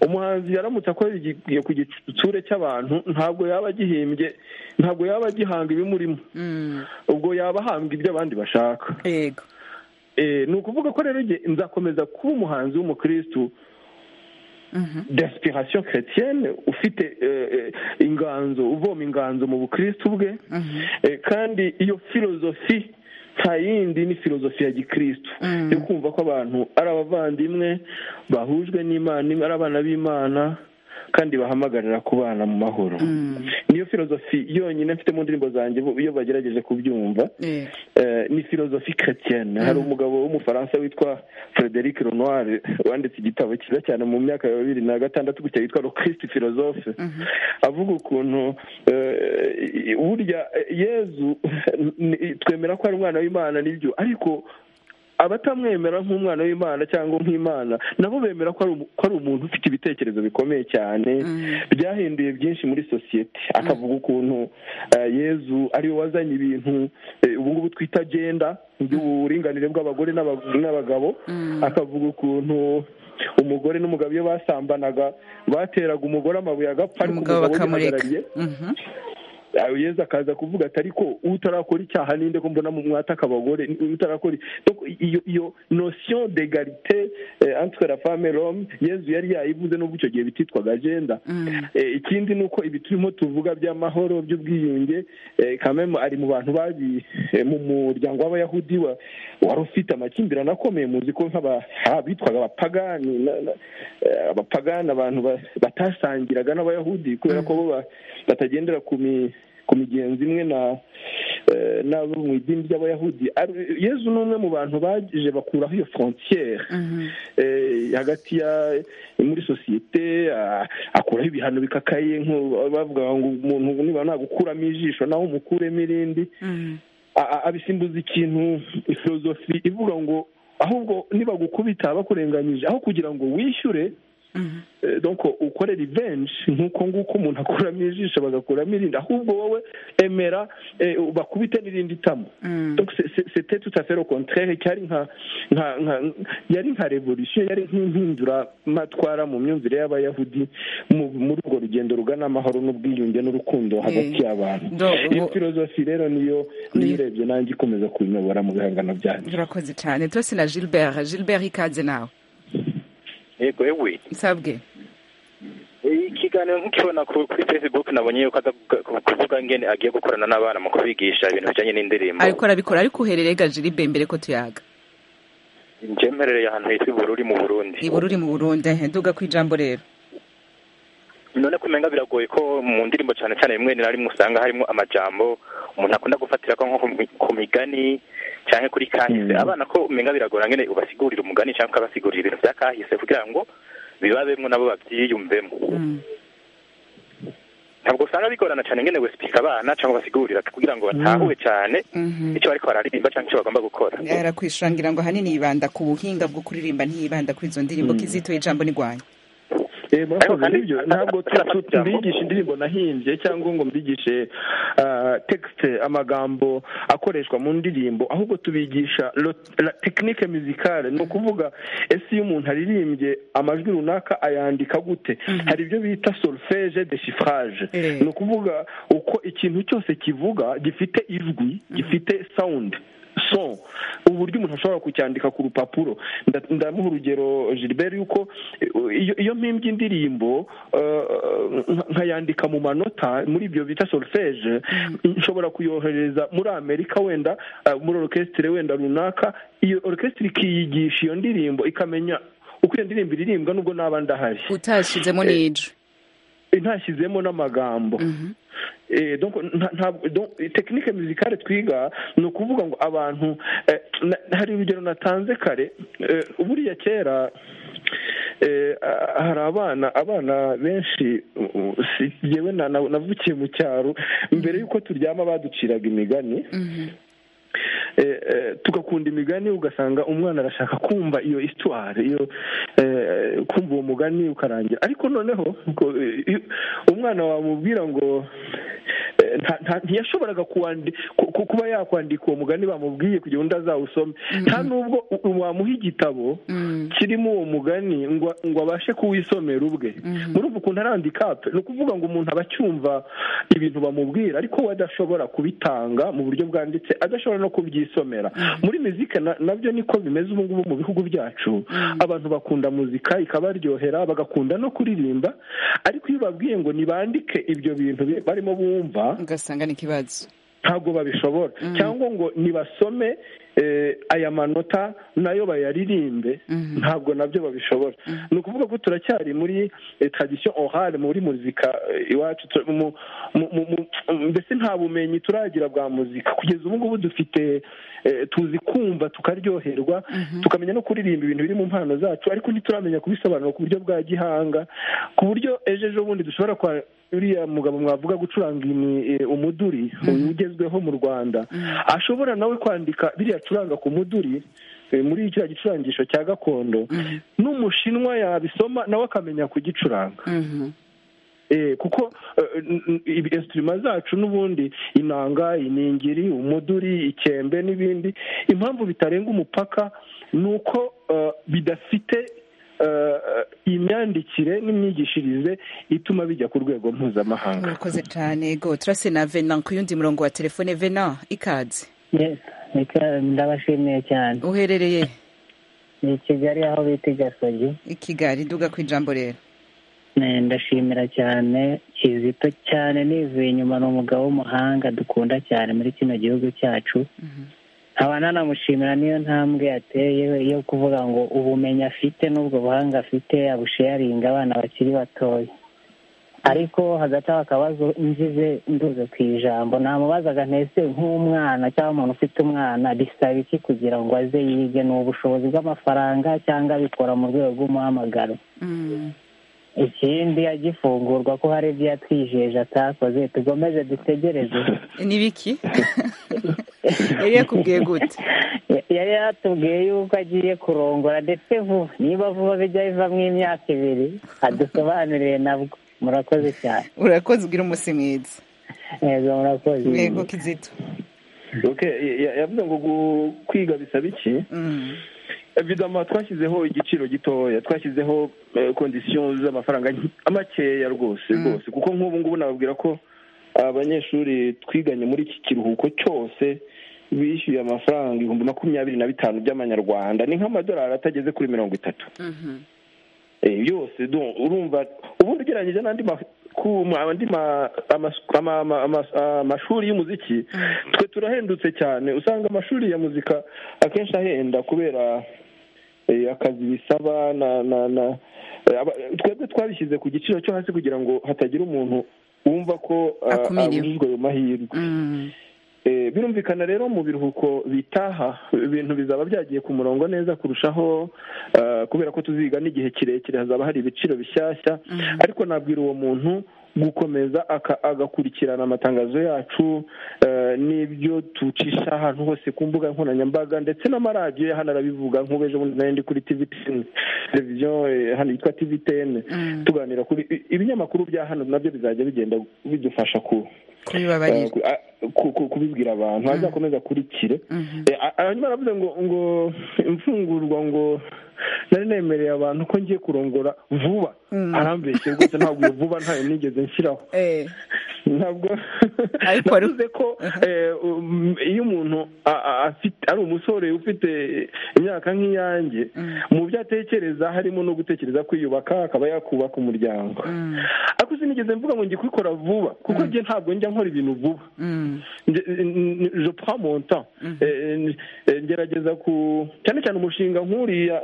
umuhanzi yaramutse akorera igi- ku gitsure cy'abantu ntabwo yaba agihimbye ntabwo yaba agihanga ibimurimo ubwo yaba ahambwa ibyo abandi bashaka yego Eh, ni ukuvuga ko rero njye nzakomeza kuba umuhanzi w'umukirisitu d'aspiration chrétienne ufite eh, eh, inganzo uvoma inganzo mu bukirisitu bwe Eh, kandi iyo filozofi nta yindi ni filozofi ya gikirisitu yo kumva ko abantu ari abavandimwe bahujwe n'imana imwe, ari abana b'imana kandi bahamagarira kubana mu mahoro niyo filozofi yonyine mfite mu ndirimbo zanjye bo- iyo bagerageje kubyumva yego Eh, ni filozofi chrétienne hari umugabo w'umufaransa witwa frederic renoir wanditse igitabo cyiza cyane mu myaka ya bibiri na gatandatu gutya yitwa le christ philosophe avuga ukuntu eh, burya eh, yezu ni- twemera ko ari umwana w'imana n'ibyo ariko abatamwemera nk'umwana w'imana cyangwa nk'imana nabo bemera ko ari umu- ko ari umuntu ufite ibitekerezo bikomeye cyane byahinduye byinshi muri sosiyete akavuga ukuntu eh, yezu ariwe wazanye ibintu eh, ubu ngubu twita genda by'uburinganire bw'abagore n'aba- n'abagabo akavuga ukuntu umugore n'umugabo iyo basambanaga bateraga umugore amabuye agapfa ariko umugabo bakamureka yihagarariye Mhm. yawe yeza akaza kuvuga ati ariko utarakora icyaha ninde ko mbona mu mwataka abagore utarakora Donc, iyo iyo notion d'egalite eh, entre la femme et l'homme yezu yari yayivuze n'ubwo icyo gihe bititwaga agenda Eh, ikindi ni uko ibi turimo tuvuga by'amahoro by'ubwiyunge eh, kameme ari mu bantu babi eh, mu muryango w'abayahudi wa- wari ufite amakimbirane akomeye muzi ko nk'aba- abitwaga abapagani na- na- eh, abapagani abantu ba- batasangiraga n'abayahudi kubera ko bo ba- batagendera ku mi- ku migenzo imwe na eh, n'abo mu idini ry'abayahudi Ari- yezu ni umwe mu bantu baje bakuraho iyo frontiere eh, hagati ya muri sosiyete ah, akuraho ibihano bikakaye nk'u- bavuga ngo umuntu niba nagukuramo ijisho nawe umukuremo irindi a- a- abisimbuza ikintu filozofi ivuga ngo ahubwo nibagukubita bakurenganyije aho kugira ngo wishyure eh, donc ukore revenge nk'uko nguko umuntu akuramo ijisho bagakuramo irindi ahubwo wowe emera eh, bakubite n'irindi tamo donc c'est- c'est- c'était tout à fait le contraire cyari nka nka nka- yari nka revolution yari nk'impinduramatwara mu myumvire y'abayahudi mu- muri urwo rugendo rugana amahoro n'ubwiyunge n'urukundo hagati y'abantu Donc, iyo ubu- filozofi rero niyo niyo urebye nanjye ikomeza kuyiyobora mu bihangano byanjye urakoze cyane tose na gilbert gilbert ikaze nawe yego yewe nsabwe ikiganiro nk'ukibona ku- kuri facebook nabonye yuko aza ku- kuvuga ngene agiye gukorana n'abana mu kubigisha ibintu bijyanye n'indirimbo ariko arabikora ariko uhererega gilbe mbere ko tuyaga njyemerereye ahantu hitwa ibururi mu burundi ibura uri mu burundi ehe, nduga ku ijambo rero none kumenga biragoye ko mu ndirimbo cyane cyane rimwe na rimwe usanga harimo amajambo umuntu akunda gufatira ko nko ku mi- ku migani cyangwa kuri kahise abana ko umenga biragora ngene ubasigurira umugani cyangwa ukabasigurira ibintu bya kahise kugira ngo bibabemwo nabo babyiyumvemo ntabwo usanga bigorana cyane ngene gusipika abana cyangwa basigurira kugira ngo batahure cyane icyo bariko bararirimba cyangwa icyo bagomba gukora arakwishangira ngo ahanini yibanda ku buhinga bwo kuririmba ntiyibanda kuri izo ndirimbo kizitoye ijambo nirwanya Eh, murakoze kandi- nibyo ntabwo tu- tu- ijambo. mbigisha indirimbo nahimbye cyangwa ngo mbigishe ah, texte amagambo akoreshwa mu ndirimbo ahubwo tubigisha lo- la tekinike muzikale ni ukuvuga ese iyo umuntu aririmbye amajwi runaka ayandika gute hari ibyo bita solfege de chiffrage Eh. ni ukuvuga uko ikintu cyose kivuga gifite ijwi gifite sound son uburyo umuntu ashobora kucyandika ku rupapuro Nda- ndamuha urugero gilbert yuko eh, iyo iyo mpimbye indirimbo eh, nka- nkayandika mu manota muri ibyo bita solfege nshobora kuyohereza muri amerika wenda eh, muri orukesitire wenda runaka iyo orukesitire ikiyigisha iyo ndirimbo ikamenya uko iyo ndirimbo iririmbwa nubwo naba ndahari utashyizemo n'ijwi ntashyizemo n'amagambo Eh, donc nta- ntabwo- donc, tekinike muzikale twiga ni ukuvuga ngo abantu eh, na- hari urugero natanze kare eh, buriya kera eh, ah, hari abana abana benshi uh, si- jyewe na- na- navukiye mu cyaro mbere y'uko turyama baduciraga imigani eh, eh, tugakunda imigani ugasanga umwana arashaka kumva iyo histoire iyo eh, kumva uwo mugani ukarangira ariko noneho ngo, eh, iyo- umwana wamubwira ngo eh, nta- nta- ntiyashoboraga kuwandi- ku- ku- kuba yakwandika uwo mugani bamubwiye kugira ngo undi azawusome nta nubwo u- wamuha igitabo kirimo uwo mugani ngo ngo abashe kuwisomera ubwe muri ubu kuntu arandika pe ni ukuvuga ngo umuntu aba acyumva ibintu bamubwira ariko we adashobora kubitanga mu buryo bwanditse adashobora no kubyisomera muri muzika na- nabyo niko bimeze ubu ngubu mu bihugu byacu abantu bakunda muzika ikabaryohera bagakunda no kuririmba ariko iyo ubabwiye ngo nibandike ibyo bintu bi- barimo bumva ugasanga ni ikibazo ntabwo babishobora cyangwa ngo nibasome eh, aya manota nayo bayaririmbe ntabwo nabyo babishobora ni ukuvuga ko turacyari muri eh, tradition orale muri muzika eh, iwacu tu- mu- mu- mu- mu- mbese nta bumenyi turagira bwa muzika kugeza ubu ngubu dufite eh, tuzi kumva tukaryoherwa tukamenya no kuririmba ibintu biri mu mpano zacu ariko ntituramenya kubisobanura ku buryo bwa gihanga ku buryo ejo ejo bundi dushobora kwa uriya mugabo mwavuga gucuranga ini- eh, umuduri uyu ugezweho mu rwanda ashobora nawe kwandika biriya acuranga ku muduri eh, muri kiriya gicurangisho cya gakondo n'umushinwa yabisoma nawe akamenya kugicuranga Eh, kuko eh, n- n- ibi- instrument zacu n'ubundi inanga iningiri umuduri ikembe n'ibindi impamvu bitarenga umupaka ni uko eh, bidafite eh, imyandikire n'imyigishirize ituma bijya ku rwego mpuzamahanga urakoze cyane go turase na vena ku yundi murongo wa telefone vena ikaze Yes, nika- ndabashimiye cyane uherereye ni i kigali aho bita i gasogi i kigali duga ku ijambo rero Eh, ndashimira cyane kizito cyane nivuye inyuma ni umugabo w'umuhanga dukunda cyane muri kino gihugu cyacu nkaba nanamushimira n'iyo ntambwe yateye yo kuvuga ngo ubumenyi afite n'ubwo buhanga afite abusheyaringa abana bakiri batoya ariko hagati aho akabazo ngize nduze ku ijambo namubazaga ntese nk'umwana cyangwa umuntu ufite umwana bisaba iki kugira ngo aze yige ni ubushobozi bw'amafaranga cyangwa abikora mu rwego rw'umuhamagaro ikindi agifungurwa ko hari ibyo yatwijeje atakoze tukomeze dutegereze ni biki yari yakubwiye gute yari yatubwiye yuko agiye kurongora ndetse vuba niba vuba bijya bivamo imyaka ibiri adusobanuriye nabwo murakoze cyane urakoze ugira umunsi mwiza yego murakoze yego kizito Okay, ya- ya- yavuze ngo gu- kwiga bisaba iki evidama twashyizeho igiciro gitoya twashyizeho kondisiyo z'amafaranga nke- makeya rwose rwose kuko nk'ubu ngubu nababwira ko abanyeshuri twiganye muri iki kiruhuko cyose bishyuye amafaranga ibihumbi makumyabiri na bitanu by'amanyarwanda ni nk'amadolari atageze kuri mirongo itatu Eh, yose donc urumva ubundi ugereranyije n'andi ma- ku- ma- andi ma- amas- ama- ama- ama- amashuri y'umuziki twe turahendutse cyane usanga amashuri ya muzika akenshi ahenda kubera eh, akazi bisaba na na na eh, aba- twebwe twabishyize ku giciro cyo hasi kugira ngo hatagira umuntu wumva ko ah, Akumiriwe. abujijwe ayo mahirwe Eh, birumvikana rero mu biruhuko bitaha ibintu bizaba byagiye ku murongo neza kurushaho eh, kubera ko tuziga n'igihe kirekire hazaba hari ibiciro bishyashya ariko nabwira uwo muntu gukomeza aka- agakurikirana amatangazo yacu eh, n'ibyo tucisha ahantu hose ku mbuga nkoranyambaga ndetse n'amaradiyo ya hano arabivuga nk'ubu ejo bundi nari ndi kuri tvtn televiziyo eh, hano yitwa tvtn tuganira kuri i- ibinyamakuru bya hano nabyo bizajya bigenda bidufasha ku kubibabarira eh, ku- ku- kubibwira abantu azakomeza akurikire Eh, a- hanyuma aravuze ngo ngo imfungurwa ngo nari nemereye abantu ko ngiye kurongora vuba arambeshye rwose ntabwo iyo vuba ntayo nigeze nshyiraho ntabwo Ariko wari- navuze ko eh, um, iyo umuntu a- a- afite ari umusore ufite imyaka nk'iyanjye mu byo atekereza harimo no gutekereza kwiyubaka akaba yakubaka umuryango ariko sinigeze mvuga ngo njye kubikora vuba kuko njye ntabwo njya nkora ibintu vuba Nge- n- n- je prends mon temps Eh, n- eh, ngerageza ku cyane cyane umushinga nk'uriya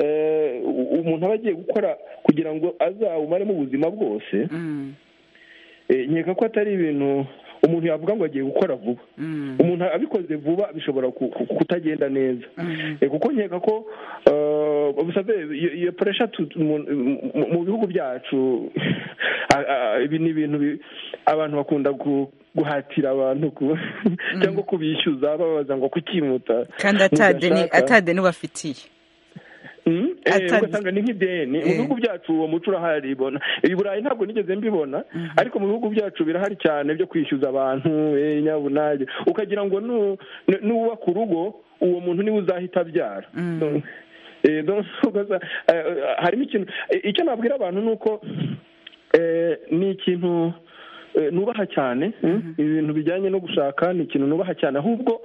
eh, u- umuntu aba agiye gukora kugira ngo azawumaremo ubuzima bwose Eh, nkeka ko atari ibintu umuntu yavuga ngo agiye gukora vuba umuntu abikoze vuba bishobora ku- ku- kutagenda neza Eh, kuko nkeka ko eh, busave iyo- iyo puresha tu- tu- mu- mu- mu bihugu byacu a- a- ibi ni ibintu bi- abantu bakunda gu- guhatira abantu ku- cyangwa kubishyuza babaza ngo kukimuta kandi atadeni mudashaka. atadeni ubafitiye ugasanga ni nk'ideni mu bihugu byacu uwo muco urahari i burayi ntabwo nigeze mbibona ariko mu bihugu byacu birahari cyane byo kwishyuza abantu nyabunage ukagira ngo n'uwubaka urugo uwo muntu niwe uzahita abyara harimo ikintu icyo nabwira abantu ni uko ni ikintu nubaha cyane ibintu bijyanye no gushaka ni ikintu nubaha cyane ahubwo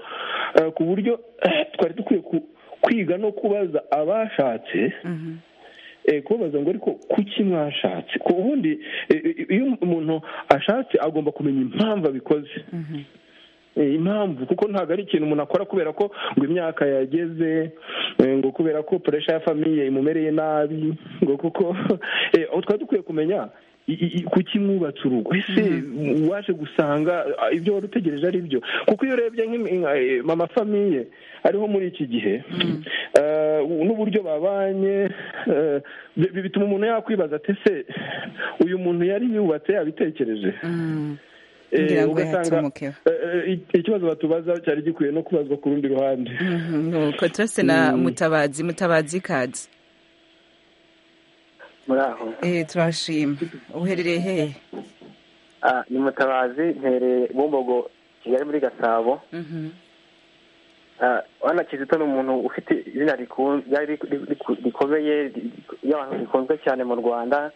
ku buryo twari dukwiye kwiga no kubaza abashatse kubabaza ngo ariko kuki mwashatse ku bundi iyo umuntu ashatse agomba kumenya impamvu abikoze impamvu kuko ntabwo ari ikintu umuntu akora kubera ko ngo imyaka yageze ngo kubera ko puresha ya famiye imumereye nabi ngo kuko twari dukwiye kumenya kuki mwubatse urugo ese waje gusanga ibyo wari utegereje ari byo kuko iyo urebye mama famiye ariho muri iki gihe n'uburyo babanye bituma umuntu yakwibaza ati ese uyu muntu yari yubatse yabitekereje ugasanga ikibazo batubaza cyari gikwiye no kubazwa ku rundi ruhande nuko turase na mutabazi mutabazi kazi muraho turashima uherereye hehe ni mutabazi mpereye bumbogo kigali muri gasabo urabona kizito ni umuntu ufite izina rikomeye ry'abantu rikunzwe cyane mu rwanda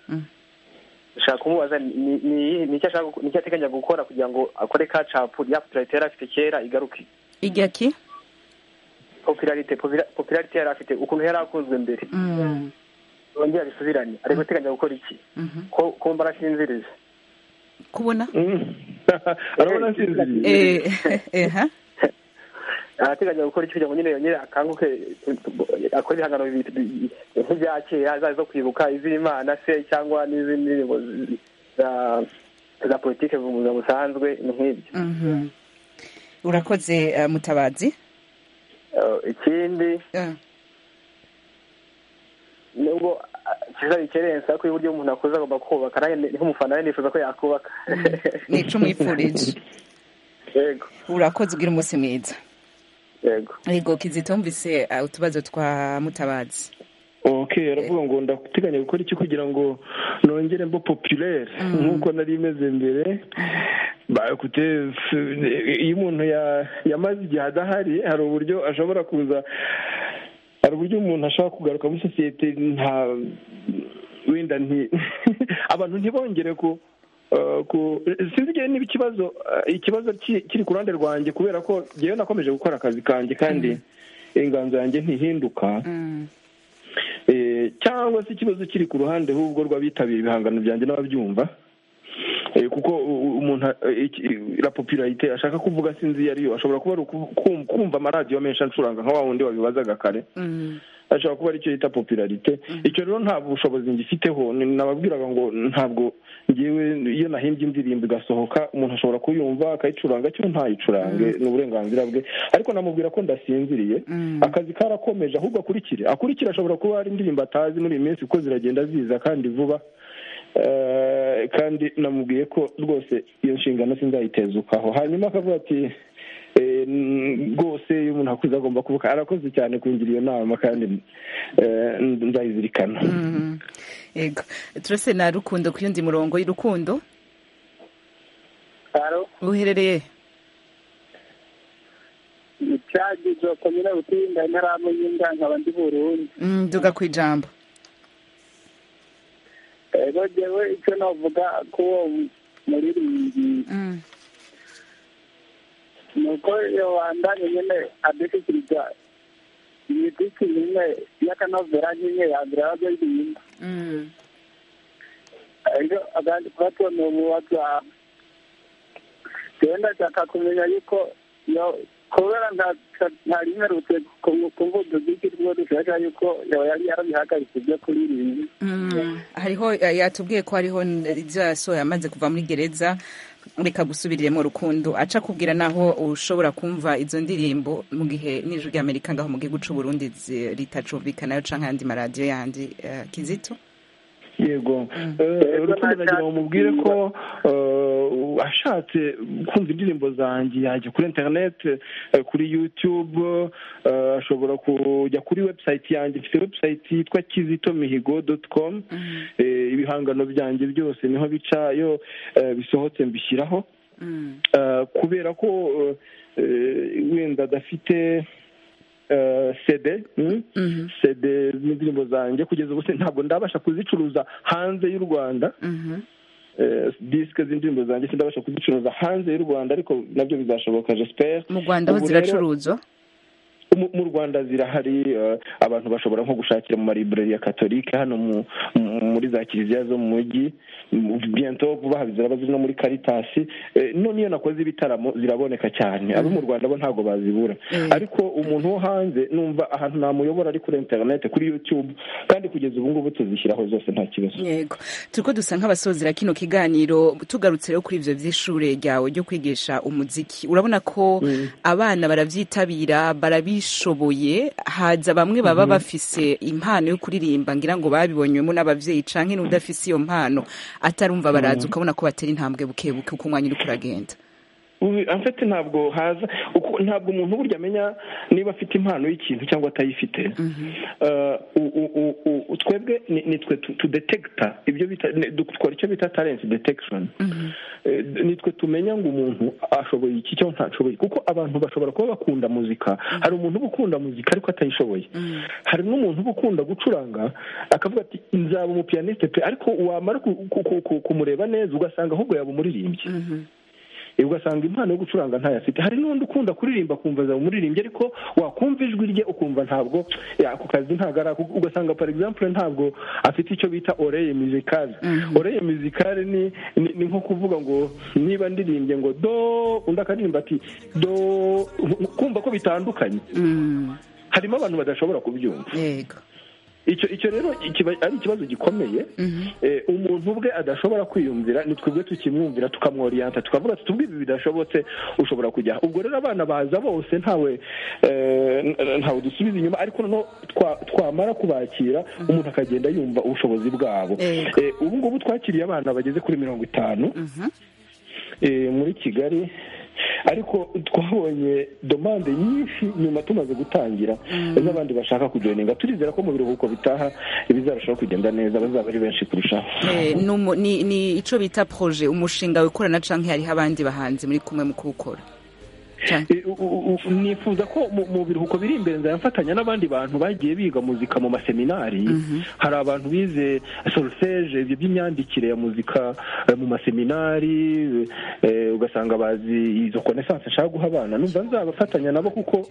ushaka kumubaza ni icyo ateganya gukora kugira ngo akore ka capu ya popularite yari afite kera igaruke ijya ki popularite popularite yari afite ukuntu yari akunzwe mbere yongera bisubirane ari guteganya gukora iki ko mbara asinziriza kubona arabona asinziriye arateganya gukora iki kugira ngo nyine yongere akanguke akore ibihangano nk'ibya kera zari zo kwibuka iz'imana se cyangwa n'izindi ndirimbo za politiki mu buzima busanzwe ni nk'ibyo urakoze mutabazi ikindi nubwo kiza bikerensa ko uburyo umuntu akuze agomba kubaka nanjye nk'umufana nifuza ko yakubaka ni icumi yifurije yego urakoze ugira umunsi mwiza yego yego kizitumvise utubazo twa mutabazi ok aravuga ngo ndateganya gukora iki kugira ngo nongere mbo popirere nk'uko nari imeze mbere iyo umuntu yamaze igihe adahari hari uburyo ashobora kuza hari uburyo umuntu ashobora kugaruka muri sosiyete nta wenda nti abantu ntibongere ku sinzi igihe niba ikibazo ikibazo kiri ku ruhande rwanjye kubera ko ngewe nakomeje gukora akazi kanjye kandi inganzo yanjye ntihinduka cyangwa se ikibazo kiri ku ruhande ahubwo rw'abitabiriye ibihangano byanjye n'ababyumva kuko umuntu la popularite ashaka kuvuga sinzi iyo ariyo ashobora kuba ari kumva amaradiyo menshi acuranga nka wa wundi wabibazaga kare ashobora kuba aricyo yita popularite icyo rero nta bushobozi ngifiteho nababwiraga ngo ntabwo ngewe iyo nahimbye indirimbo igasohoka umuntu ashobora kuyumva akayicuranga cyo ntayicurange ni uburenganzira bwe ariko namubwira ko ndasinziriye akazi karakomeje ahubwo akurikire akurikire ashobora kuba hari indirimbo atazi muri iyi minsi kuko ziragenda ziza kandi vuba kandi namubwiye ko rwose iyo nshingano sinzayitezukaho hanyuma akavuga ati rwose iyo umuntu akuze agomba kuvuga arakoze cyane kungira iyo nama kandi nzayizirikana yego turase na rukundo ku yundi murongo y'urukundo uherereye icyagije komine butinda ntaramenya indangaba ndi burundi nduga ku ijambo rero ngewe icyo navuga ko uwo muririmbyi ni uko iyo wandanye nyine adushyikiriza imiziki nyine y'akanovera nyine yambere aba aririmba rero agandi kuba tubona ubu whatsapp rero ndashaka kumenya yuko kubera ntarimerutse ku mvudugiki rwo dushaka yuko yari yarabihagaritse ibyo kuririmba hariho yatubwiye ko hariho ibyo yasohoye amaze kuva muri gereza reka gusubiriremo rukundo aca kubwira naho ushobora kumva izo ndirimbo mu gihe n'ijwi ry'amerika ngaho mu gihugu cy'u burundi ritacumvikanayo cyangwa ayandi maradiyo yandi kizito yego urukundo nagira ngo mubwire ko ashatse kumva indirimbo zanjye yajya kuri interineti kuri yutube ashobora kujya kuri webusayiti yanjye ifite webusayiti yitwa kizito mihigo doti komu ibihangano byanjye byose niho bica iyo bisohotse mbishyiraho kubera ko wenda adafite sede sede n'indirimbo zanjye kugeza ubu ntabwo ndabasha kuzicuruza hanze y'u rwanda disike z'indirimbo zanjye ndabasha kuzicuruza hanze y'u rwanda ariko nabyo bizashoboka jesiperi mu rwanda aho ziracuruzwa mu rwanda zirahari abantu bashobora nko gushakira mu maribureri ya katolike hano muri za kiliziya zo mu mujyi bento vuba aha ziraba ziri no muri karitasi none iyo nakoze ibitaramo ziraboneka cyane abo mu rwanda bo ntabwo bazibura ariko umuntu wo hanze numva ahantu namuyobora ari kuri interineti kuri yutube kandi kugeza ubu ngubu tuzishyiraho zose nta kibazo yego turi ko dusa nk'abasozera kino kiganiro tugarutse rero kuri ibyo by'ishure ryawe ryo kwigisha umuziki urabona ko abana barabyitabira barabishyura bishoboye haza bamwe baba bafise impano yo kuririmba ngira ngo babibonywemo n'ababyeyi canke n'udafise iyo mpano atarumva baraza ukabona ko batera intambwe buke buke uko umwanya uriko uragenda amfite ntabwo haza ntabwo umuntu burya amenya niba afite impano y'ikintu cyangwa atayifite twebwe ni twe tudetegita ibyo bita dukora icyo bita talenti detekishoni ni twe tumenya ngo umuntu ashoboye iki cyangwa ntashoboye kuko abantu bashobora kuba bakunda muzika hari umuntu uba ukunda muzika ariko atayishoboye hari n'umuntu uba ukunda gucuranga akavuga ati nzaba umupiyaniste pe ariko wamara kumureba neza ugasanga ahubwo yaba umuririmbyi ugasanga impano yo gucuranga ntayo afite hari n'undi ukunda kuririmba akumva azaba umuririmbyi ariko wakumva ijwi rye ukumva ntabwo ako kazi ntabwo ari ako ugasanga for example ntabwo afite icyo bita oreye mizikare oreye mizikare ni nko kuvuga ngo niba ndirimbye ngo do undi akaririmba ati do kumva ko bitandukanye harimo abantu badashobora kubyumva icyo icyo rero ari ikibazo gikomeye umuntu ubwe adashobora kwiyumvira ni twebwe tukimwumvira tukamworiyanta tukavuga tutubwire ibi bidashobotse ushobora kujya ubwo rero abana baza bose ntawe ntawe dusubiza inyuma ariko noneho twamara kubakira umuntu akagenda yumva ubushobozi bwabo ubu ngubu twakiriye abana bageze kuri mirongo itanu muri kigali ariko twabonye domande nyinshi nyuma tumaze gutangira z'abandi bashaka kujoyininga turizera ko mu biruhuko bitaha bizarushaho kugenda neza bazaba ari benshi kurushaho ni icyo bita poroje umushinga wikorana cyangwa hariho abandi bahanzi muri kumwe mu kuwukora nifuza ko mu biruhuko biri imbere nzayafatanya n'abandi bantu bagiye biga muzika mu maseminari hari abantu bize solfeje ibyo by'imyandikire ya muzika mu maseminari ugasanga bazi izo konesanse nshaka guha abana numva nzabafatanya nabo kuko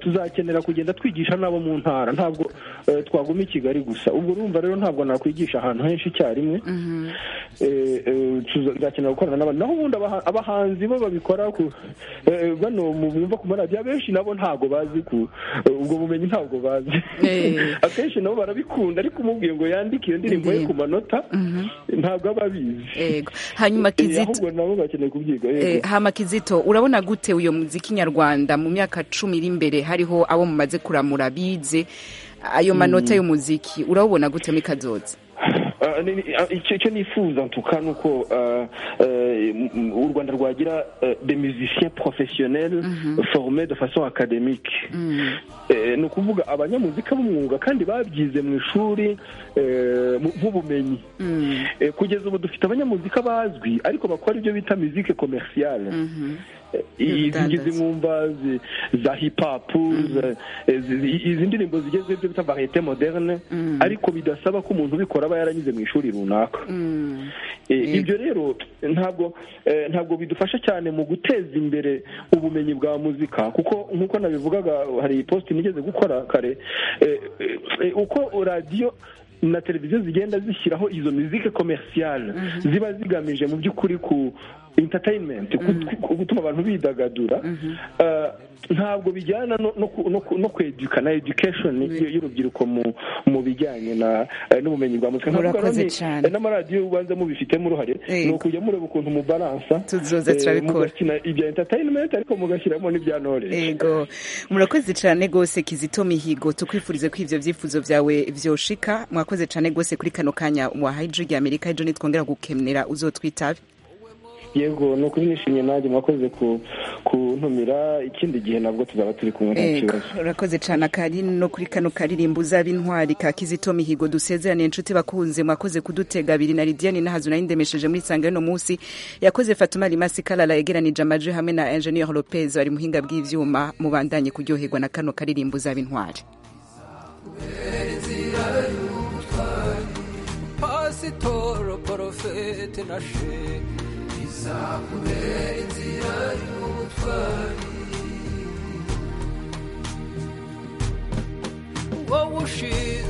tuzakenera kugenda twigisha nabo mu ntara ntabwo twaguma i kigali gusa ubwo urumva rero ntabwo nakwigisha ahantu henshi icyarimwe tuzakenera gukorana n'abandi naho ubundi abahanzi bo babikora bano bumva ku maradiyo abenshi nabo ntabwo bazi ku ubwo bumenyi ntabwo bazi akenshi nabo barabikunda ariko umubwiye ngo yandike iyo ndirimbo ye ku manota ntabwo aba abizi hanyuma kizito ahubwo nabo bakeneye kubyiga hama kizito urabona gute uyu muziki nyarwanda mu myaka cumi iri imbere hariho abo mumaze kuramura bize ayo manota y'umuziki urawubona gute muri kazoza icyo nifuza ntuka ni uko u rwanda rwagira de musiciens professionnels forme de façon académique ni ukuvuga abanyamuzika b'umwuga kandi babyize mu ishuri nk'ubumenyi kugeza ubu dufite abanyamuzika bazwi ariko bakora ibyo bita musique commerciale izi mwumva za hipapu izi ndirimbo zigezweho ibyo bita variyete moderne ariko bidasaba ko umuntu ubikora aba yaranyuze mu ishuri runaka ibyo rero ntabwo ntabwo bidufasha cyane mu guteza imbere ubumenyi bwa muzika kuko nk'uko nabivugaga hari positi nigeze gukora kare uko radiyo na televiziyo zigenda zishyiraho izo mizike komerisiyale ziba zigamije mu by'ukuri ku entertainment gutuma abantu bidagadura ntabwo bijyana no kweduka na education y'urubyiruko mu bijyanye n'ubumenyi bwa muzika murakoze cyane n'amaradiyo ubanza mubifitemo uruhare ni ukujya mureba ukuntu mubaransa tuzoza turabikora mugakina ibya entertainment ariko mugashyiramo n'ibya knowledge yego murakoze cyane rwose kizito mihigo tukwifurize ko ibyo byifuzo byawe byoshika mwakoze cyane rwose kuri kano kanya wahaye ijwi rya amerika ejo nitwongera gukemera uzotwitabe yego ni ukuri nishimye nanjye mwakoze kuntumira ikindi gihe nabwo tuzaba turi kumwe nta kibazo urakoze cyane akari no kuri kano karirimbo uzaba intwari ka kizito mihigo dusezerane inshuti bakunze mwakoze kudutega abiri na lidiyani n'ahazu nayindemesheje muri sanga y'uno munsi yakoze fatuma rimasi karara yegeranije amajwi hamwe na enjeniyeri lopez bari muhinga bw'ibyuma mubandanye kuryoherwa na kano karirimbo uzaba intwari pasitoro porofete na shehe izakubera inzira y'ubutwari wowe ushinzwe